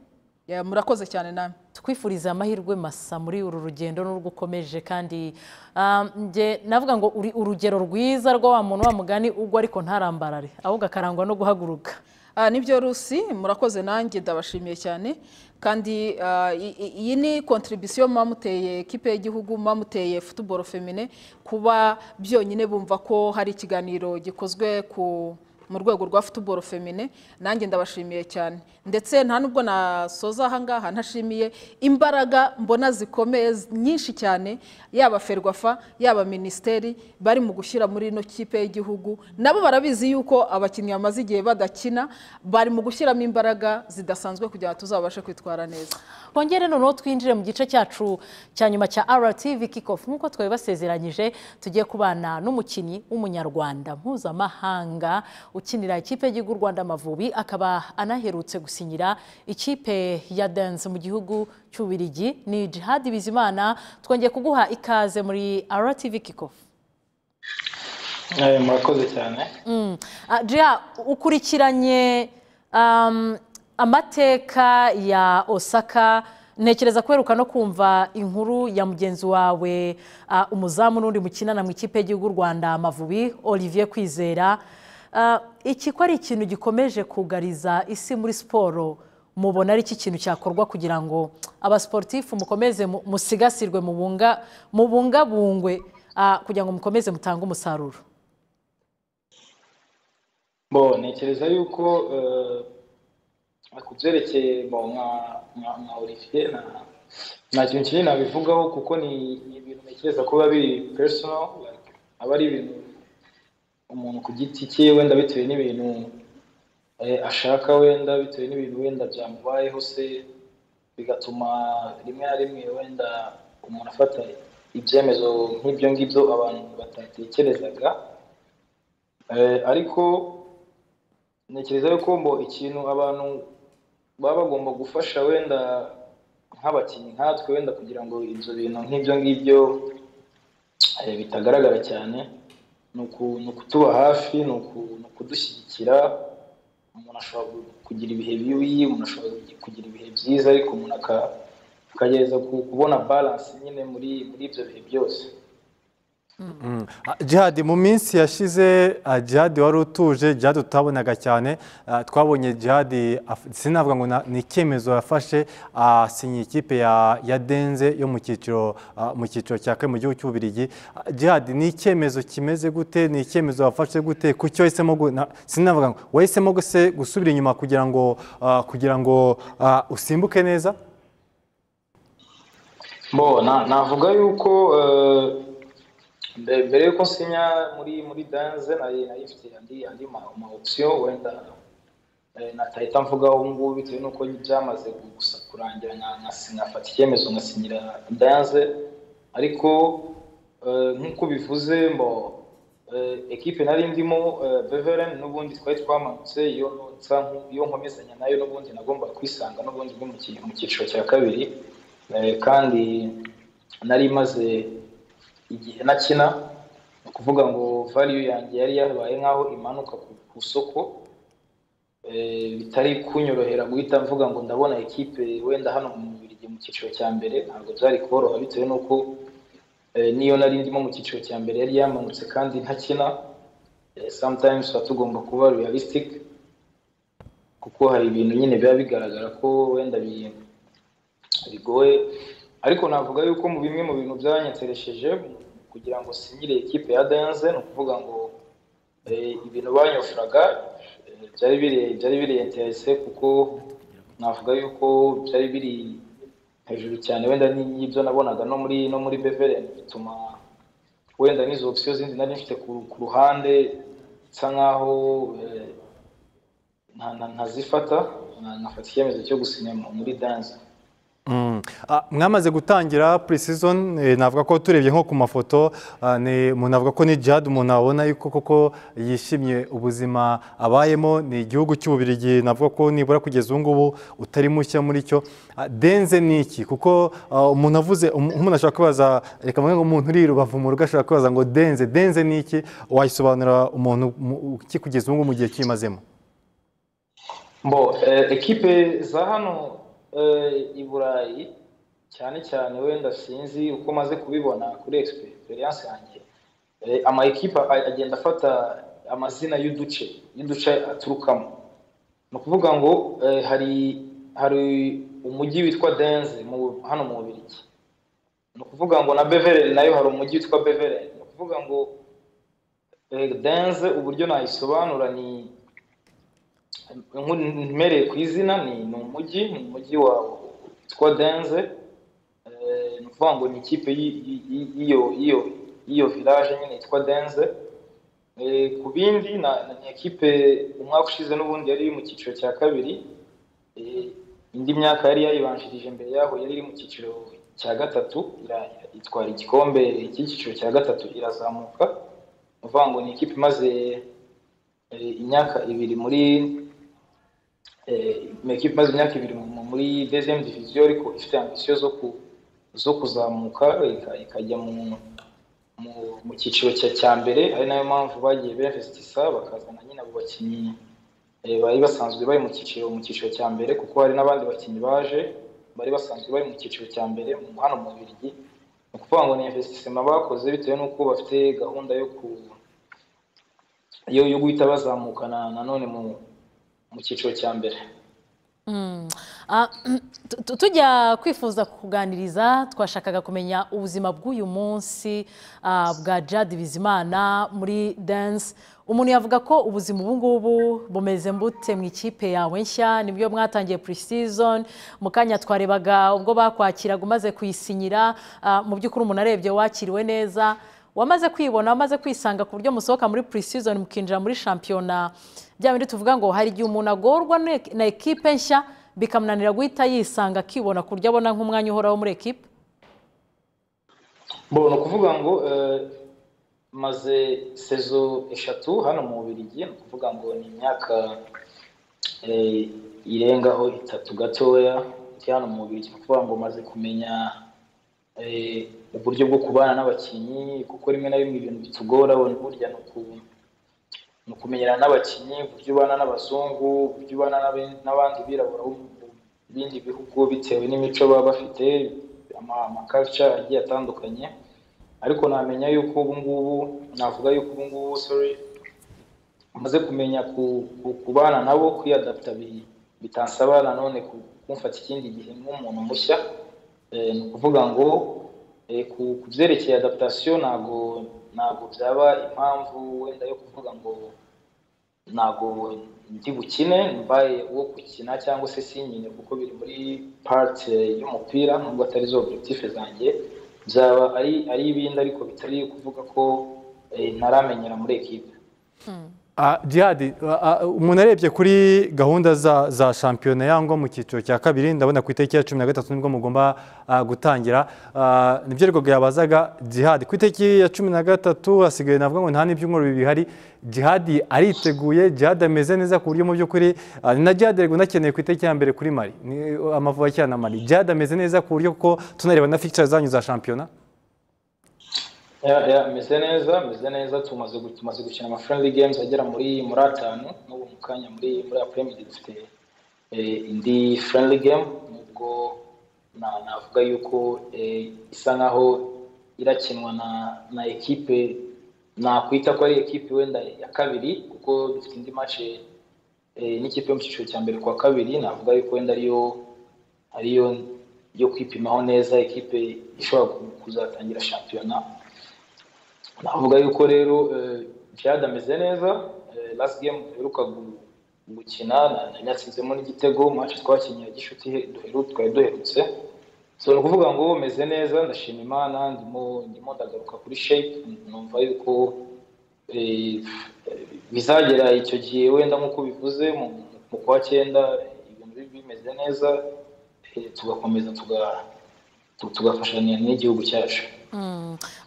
S3: Ya, murakoze cyane namwe
S1: tukwifuriza amahirwe masa muri uru rugendo n'urwo ukomeje kandi ah, nge navuga ngo uri urugero rwiza rwa wa muntu wa mugani ugwa ariko ntarambarare ahubwo akarangwa no guhaguruka
S3: Ah, nibyo rusi murakoze nanjye ndabashimiye cyane kandi ah, i- i- iyi ni kontribisiyo muba muteye ekipe y'igihugu muba muteye futuboro femine kuba byonyine bumva ko hari ikiganiro gikozwe ku mu rwego rwa futuboro femine nanjye ndabashimiye cyane ndetse nta nubwo nasoza ahangaha ntashimiye imbaraga mbona zikomeye z- nyinshi cyane yaba ferwafa yaba minisiteri bari mu gushyira muri ino kipe y'igihugu nabo barabizi yuko abakinnyi bamaze igihe badakina bari mu gushyiramo imbaraga zidasanzwe kugira ngo tuzabashe kwitwara neza
S1: twongere noneho twinjire mu gice cyacu cya nyuma cya RTV Kickoff nk'uko twari basezeranyije tugiye kubana n'umukinnyi w'umunyarwanda mpuzamahanga ukinira ikipe y'igihugu u Rwanda Amavubi akaba anaherutse gusinyira ikipe ya Dance mu gihugu cy'Ubirigi ni Jihad Bizimana twongeye kuguha ikaze muri RTV Kickoff
S5: Eh, murakoze cyane
S1: Mm. Ah, Gia ukurikiranye um, amateka ya Osaka ntekereza kweruka no kumva inkuru ya mugenzi wawe ah, umuzamu n'undi mukinana mu ikipe y'igihugu u Rwanda Amavubi Olivier Kwizera Ah, iki ko ari ikintu gikomeje kugariza isi muri siporo mubona ari iki kintu cyakorwa kugira ngo abasiporutifu mukomeze mu- musigasirwe mubunga- mubungabungwe ah, kugira ngo mukomeze mutange umusaruro
S5: bo ntekereza yuko eh, ku byerekeye bo nka nka nka Olivier nta nta kintu kinini nabivugaho kuko ni ni ibintu ntekereza ko biba biri personal like, aba ari ibintu umuntu ku giti cye wenda bitewe n'ibintu eh, ashaka wenda bitewe n'ibintu wenda byamubayeho se bigatuma rimwe na rimwe wenda umuntu afata ibyemezo nk'ibyo ngibyo abantu batatekerezaga Eh, ariko ntekereza yuko ngo ikintu abantu baba bagomba gufasha wenda nk'abakinnyi nkatwe wenda kugira ngo ibyo bintu nk'ibyo ngibyo eh, bitagaragara cyane ni uku- ni ukutuba hafi ni uku- ni ukudushyigikira umuntu ashobora gu- kugira ibihe bibi umuntu ashobora kugi- kugira ibihe byiza ariko umuntu aka- akagerageza ku- kubona balance nyine muri muri ibyo bihe byose
S2: jihadi mu minsi yashize ah, jihadi wari utuje jihadi tutabonaga cyane ah, twabonye jihadi af- sinavuga ngo na- ni icyemezo yafashe asinye ikipe ya ya denze yo mu cyiciro ah, mu cyiciro cya kane mu gihugu cy'ububirigi Ah, jihadi ni icyemezo kimeze gute ni icyemezo wafashe gute ku cyo wahisemo gu- na- sinavuga ngo wahisemo guse gusubira inyuma kugira ngo ah, kugira ngo ah, usimbuke neza
S5: Bo, na- navuga yuko eh, mbe- mbere yuko nsinya muri muri danze nari nari mfite andi andi ma- ma option wenda eh, natahita mvugaho ubu ngubu bitewe n'uko byamaze gusa kurangira nka- nka si- nkafata icyemezo nkasinyira danze ariko eh, nk'uko bivuze mbo eh, ekipe nari ndimo eh, beveren n'ubundi twari twamanutse iyo nsa nku- iyo nkomezanya nayo n'ubundi nagombaga kwisanga n'ubundi ndi mu ki- mu cyiciro cya kabiri Eh, kandi nari maze igihe nakina ni ukuvuga ngo value yanjye yari yabaye nk'aho imanuka ku, ku soko Eh, bitari kunyorohera guhita mvuga ngo ndabona ekipe wenda hano mu Bubiligi mu cyiciro cya mbere ntabwo byari koroha bitewe n'uko eh, niyo nari ndimo mu cyiciro cya mbere yari yamanutse kandi ntakina Eh, sometimes tuba tugomba kuba realistic kuko hari ibintu nyine biba bigaragara ko wenda bi- bigoye ariko navuga yuko mu bimwe mu bintu byanyeteresheje kugira ngo sinyire ekipe ya danze ni ukuvuga ngo eh, ibintu banyofuraga eh, byari biri byari biri interese kuko navuga yuko byari biri hejuru cyane wenda n'ibyo nabonaga no muri no muri beveren bituma wenda n'izo opsiyo zindi nari mfite ku ku ruhande nsa nkaho eh, nta- nta- ntazifata na- nkafata icyemezo cyo gusinya mu- muri danze
S2: Mm. Ah, mwamaze gutangira pre-season eh, navuga ko turebye nko ku mafoto ah, ni- umuntu avuga ko ni Jihad umuntu abona yuko koko yishimye ubuzima abayemo ni igihugu cy'ububirigi navuga ko nibura kugeza ubu ngubu utari mushya muri cyo Ah, denze ni iki kuko ah, umuntu avuze um- umuntu ashobora kwibaza reka mvuge ngo umuntu uri i rubavu mu rugo ashobora kwibaza ngo denze denze ni iki wayisobanurira umuntu mu- iki kugeza ubu ngubu mu gihe kimazemo
S5: Bo, eh, ekipe za hano eh, i Burayi cyane cyane wenda sinzi uko maze kubibona kuri experience yanjye eh, ama ekipe a- agenda afata amazina y'uduce y'uduce aturukamo ni ukuvuga ngo eh, hari hari umujyi witwa Denze mu hano mu Bubiligi ni ukuvuga ngo na Beveren nayo hari umujyi witwa Beveren ni ukuvuga ngo eh, Denze uburyo nayisobanura ni Nku- mpereye ku izina ni ni umujyi ni umujyi wa witwa denze Eh, ni ukuvuga ngo ni ikipe y'i- y'i- y'i- y'iyo y'iyo y'iyo village nyine yitwa denze Eh, ku bindi na- na- ni ekipe umwaka ushize n'ubundi yari iri mu cyiciro cya kabiri Eh, indi myaka yari yayibanjirije mbere yaho yari iri mu cyiciro cya gatatu ira- itwara igikombe cy'icyiciro cya gatatu irazamuka ni ukuvuga ngo ni ikipe imaze eh, imyaka ibiri muri eh, mu ekipe imaze imyaka ibiri mu- mu- muri deuxième division ariko ifite ambisiyo zo ku zo kuzamuka ika- ikajya mu mu, mu cyiciro cya cya mbere ari nayo mpamvu bagiye berinvestisa bakazana nyine abo bakinnyi eh, bari basanzwe bari mu cyiciro mu cyiciro cya mbere kuko hari n'abandi bakinnyi baje bari basanzwe bari mu cyiciro cya mbere mu- hano mu Bubiligi ni ukuvuga ngo ni investissement bakoze bitewe n'uko bafite gahunda yo ku yo yo guhita bazamukana nanone mu mu cyiciro cya mbere
S1: Ah, tu- tu- tujya kwifuza kuganiriza twashakaga kumenya ubuzima bw'uyu munsi ah, bwa Jad Bizimana muri dance umuntu yavuga ko ubuzima ubu ngubu bumeze mbute mu ikipe yawe nshya nibyo mwatangiye pre-season mu kanya twarebaga ubwo bakwakiraga umaze kuyisinyira ah, mu by'ukuri umuntu arebye wakiriwe neza wamaze kwibona wamaze kwisanga ku buryo musohoka muri pre-season mukinjira muri shampiyona bya bindi tuvuga ngo hari igihe umuntu agorwa ne- na ekipe nshya bikamunanira guhita yisanga akibona ku buryo abona nk'umwanya uhoraho muri ekipe
S5: bo ni ukuvuga ngo eh, maze sezo eshatu hano mu Bubiligi ni ukuvuga ngo ni imyaka eh, irengaho itatu gatoya ndi hano mu Bubiligi ni ukuvuga ngo maze kumenya eh, uburyo bwo kubana n'abakinnyi kuko rimwe na rimwe ibintu bitugora wenda burya ni uku- ni ukumenyerana n'abakinnyi uburyo ubana n'abazungu uburyo ubana n'abe- n'abandi birabura bo mu bindi bihugu bitewe n'imico baba bafite ama- ama culture agiye atandukanye ariko namenya yuko ubu ngubu navuga yuko ubu ngubu sorry umaze kumenya ku- ku- kubana nabo kwiyadapta bi- bitansaba nanone ku- kumfata ikindi gihe nk'umuntu mushya Eh, ni ukuvuga ngo eh, ku ku byerekeye adaptation ntago ntago byaba impamvu wenda yo kuvuga ngo ntago ndi bukine mbaye uwo gukina cyangwa se sinyine kuko biri muri part eh, y'umupira nubwo atari zo objectif zanjye byaba ari ari ibindi ariko bitari kuvuga ko eh, ntaramenyera muri ekipe
S2: Ah, Djihad, ah, ah, umuntu arebye kuri gahunda za, za shampiyona yangwa mu cyiciro cya kabiri ndabona ku itariki ya cumi na gatatu nibwo mugomba ah, gutangira Ah, nibyo rwego yabazaga Djihad ku itariki ya cumi na gatatu hasigaye navuga ngo nta n'ibyumweru bibiri bihari Djihad ariteguye Djihad ameze neza ku buryo mu by'ukuri ah, ni na Djihad rego unakeneye ku itariki ya mbere kuri Mali Ni, eh, Amavubi akina na Mali Djihad ameze neza ku buryo ko tunareba na fixture zanyu za shampiyona
S5: Ya- ya, meze neza meze neza tumaze gu- tumaze gukina ama friendly games agera muri muri atanu n'ubu mu kanya muri muri apremidi dufite eh, indi friendly game nubwo na- navuga yuko eh, isa nkaho irakinwa na na ekipe nakwita ko ari ekipe wenda ya kabiri kuko dufite indi match eh, n'ikipe yo mu cyiciro cya mbere ku wa kabiri navuga yuko wenda ariyo ariyo yo kwipimaho neza ekipe ishobora ku- kuzatangira shampiyona navuga yuko rero eh, Djihad ameze neza eh, last game duheruka gu- gukina na- nanatsinzemo n'igitego match twakinnye ya gishuti he- duheru- twari duherutse so ni ukuvuga ngo meze neza ndashima imana ndimo ndimo ndagaruka kuri shape numva yuko eh, eh, bizagera icyo gihe wenda nk'uko bivuze mu mu kwa cyenda ibintu bi- bimeze neza eh, tugakomeza tuga- tu- tugafashanya n'igihugu cyacu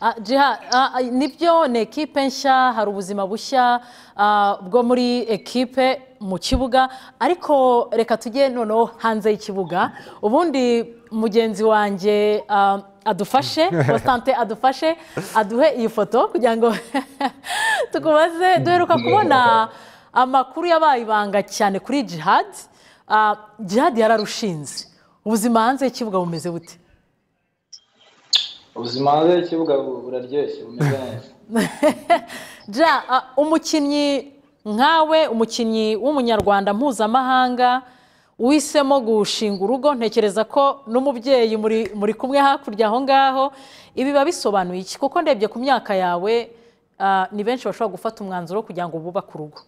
S1: Ah, Jiha, ah, ah, nibyo ni ekipe nshya hari ubuzima bushya ah, bwo muri ekipe mu kibuga ariko reka tujye noneho hanze y'ikibuga ubundi mugenzi wanjye ah, adufashe wasante adufashe aduhe iyi foto kugira ngo tukubaze duheruka kubona amakuru yabaye ibanga cyane kuri jihad Ah, jihad yararushinze ubuzima hanze y'ikibuga bumeze bute
S5: ubuzima hanze y'ikibuga bu- buraryoshye bumeze neza
S1: Ja, a, umukinnyi nkawe umukinnyi w'umunyarwanda mpuzamahanga uhisemo gushinga urugo ntekereza ko n'umubyeyi muri muri kumwe hakurya aho ngaho ibi biba bisobanuye iki kuko ndebye ku myaka yawe a, ni benshi bashobora gufata umwanzuro kugira ngo bubake urugo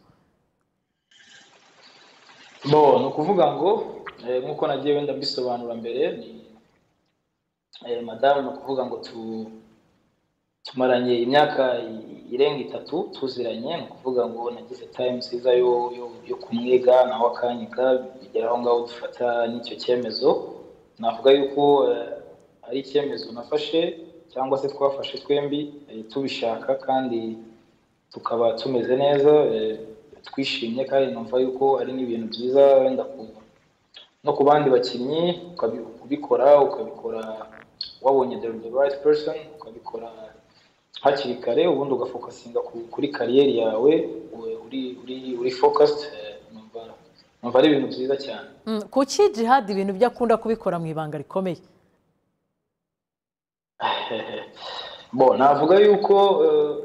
S5: bo ni ukuvuga ngo eh, nk'uko nagiye wenda mbisobanura mbere ni eh, madamu ni ukuvuga ngo tu tumaranye imyaka i- irenga itatu tuziranye ni ukuvuga ngo nagize time nziza yo yo- yo kumwiga nawe akanyiga bigera aho ngaho dufata n'icyo cyemezo navuga yuko eh, ari icyemezo nafashe cyangwa se twafashe twembi eh, tubishaka kandi tukaba tumeze neza eh, twishimye kandi numva yuko ari n'ibintu byiza wenda ku- no ku bandi bakinnyi ukabi- kubikora ukabikora wabonye the, the right person ukabikora hakiri kare ubundi ugafokasinga ku- kuri kariyeri yawe we- uri uri uri focused eh, numva numva ari ibintu byiza cyane
S1: Mm, kuki jihad ibintu byo akunda kubikora mu ibanga rikomeye
S5: bo navuga yuko eh,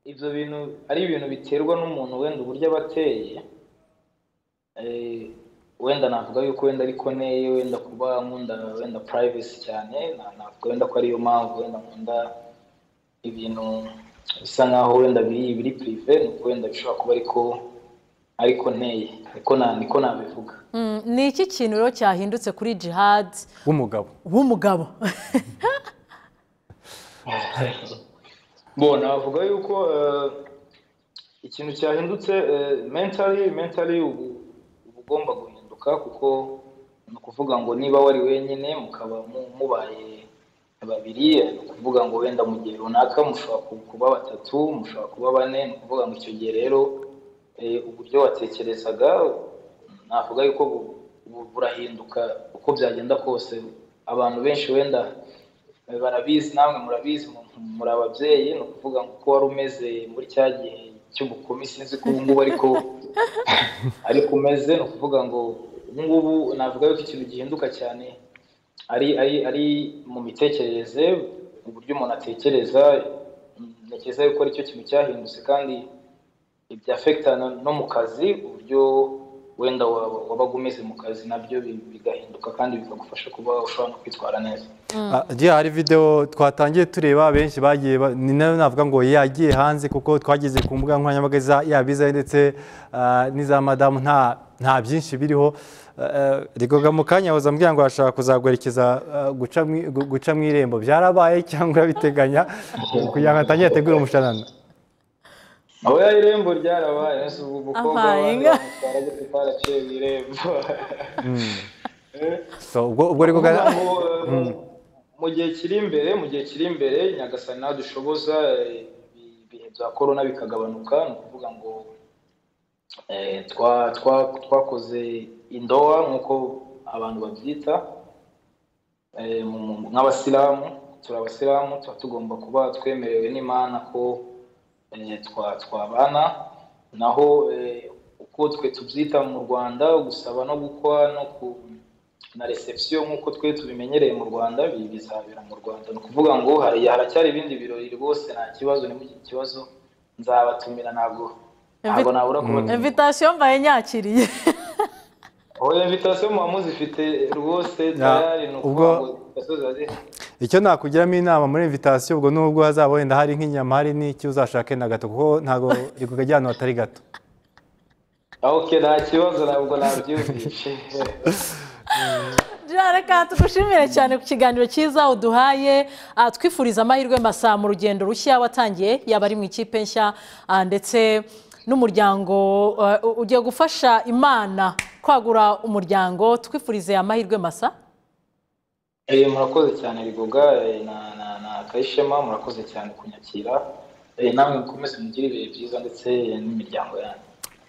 S5: ibyo bintu ari ibintu biterwa n'umuntu wenda uburyo aba ateye Eh, wenda navuga yuko wenda ariko neye wenda kuba nkunda wenda privacy cyane na- navuga wenda ko ariyo mpamvu wenda nkunda ibintu bisa nkaho wenda biri biri prive ni uko wenda bishobora kuba ariko ariko neye ariko na niko nabivuga
S1: Mm, ni iki kintu rero cyahindutse kuri jihad
S2: w'umugabo
S1: w'umugabo
S5: bo navuga yuko eh, ikintu cyahindutse eh, mentally mentally ubu uba ugomba guhinduka kuko ni ukuvuga ngo niba wari wenyine mukaba mu- mubaye babiri eh, ni ukuvuga ngo wenda mu gihe runaka mushobora ku- kuba batatu mushobora kuba bane ni ukuvuga ngo icyo gihe rero eh, uburyo watekerezaga navuga yuko bu- bu- burahinduka uko byagenda kose abantu benshi wenda Eh, barabizi namwe murabizi mu- muri ababyeyi ni ukuvuga ngo uko wari umeze muri cya gihe cy'ubukumi sinzi ko ubu ngubu ariko ariko umeze ni ukuvuga ngo ubu ngubu navuga yuko ikintu gihinduka cyane ari ari ari mu mitekerereze uburyo umuntu atekereza ntekereza yuko aricyo kintu cyahindutse kandi ibyafekitana no mu kazi uburyo wenda waba wabaga umeze mu kazi nabyo bi- bigahinduka kandi bikagufasha kuba ushobora no kwitwara neza
S2: agiye hari videwo twatangiye tureba benshi bagiye ba- ni nayo navuga ngo yagiye hanze kuko twageze ku mbuga nkoranyambaga za- yaba izayo ndetse ah, n'iza madamu nta nta byinshi biriho rigoga mu kanya waza ambwira ngo arashaka kuzaguherekeza ah, guca mu i- gu- guca mu irembo byarabaye cyangwa urabiteganya kugira ngo atangire ategure umushanana
S5: aho ya irembo ryarabaye ese ubu umukobwa
S1: Abaye nga.
S5: bamutwara gute twaraciye mu irembo Eh?
S2: So, ubwo ubwo rigoga
S5: Kuvuga ngo, eh, mu gihe kiri imbere mu gihe kiri imbere nyagasani nadushoboza eh, ibi- ibihe bya korona bikagabanuka ni ukuvuga ngo eh, twa- twa- twakoze indoa nk'uko abantu babyita eh, mu- mu- nk'abasilamu turi abasilamu tuba tugomba kuba twemerewe n'imana ko eh, twa- twabana naho eh, uko twe tubyita mu rwanda gusaba no gukwa no ku na reception nk'uko twe tubimenyereye mu Rwanda bi- bizabera mu Rwanda ni ukuvuga ngo hari haracyari ibindi birori rwose nta kibazo ni iki kibazo nzabatumira ntabwo ntabwo nabura kubatumira
S1: imvitasiyo mbaye nyakiriye
S5: aho invitation muba muzifite rwose
S2: Ya,
S5: tayari ni ukuvuga
S2: ubwo-
S5: ngo invitation ziba zihari.
S2: icyo nakugiramo inama muri invitasiyo ubwo nubwo hazaba wenda hari nk'inyama hari n'icyo uzashake na gato kuko ntabwo rigoga ajya ahantu hatari gato
S5: Ah, ok nta kibazo ntabwo nabyumvishe
S1: Jean, reka tugushimire cyane ku kiganiro cyiza uduhaye Ah, twifuriza amahirwe masa mu rugendo rushya watangiye yaba ari mu ikipe nshya ah, ndetse n'umuryango eh, u- ugiye gufasha imana kwagura umuryango twifurize amahirwe masa
S5: Eh, murakoze cyane rigoga eh, na na na kayishema murakoze cyane kunyakira Eh, namwe mukomeze mugire ibihe byiza ndetse n'imiryango yanyu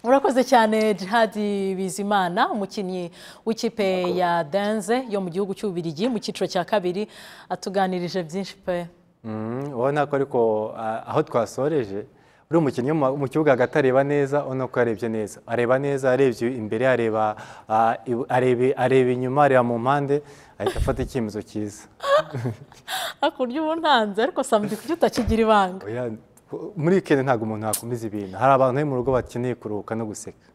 S1: murakoze cyane jihadi bizimana umukinnyi w'ikipe ya denze yo mu gihugu cy'ububirigi mu cyiciro cya kabiri atuganirije byinshi pe
S2: Mhm, ubona ko ariko ah, aho twasoreje uri umukinnyi mu mu kibuga hagati areba neza ubona ko yarebye neza areba neza arebye imbere areba ah, ibu- arebe- areba inyuma areba mu mpande ahita afata icyemezo cyiza
S1: hakurya ubu ntanze ariko samedi kuki utakigira ibanga
S2: Oya, muri wikendi ntabwo umuntu yakomeza ibintu hari abantu bari mu rugo bakeneye kuruhuka no guseka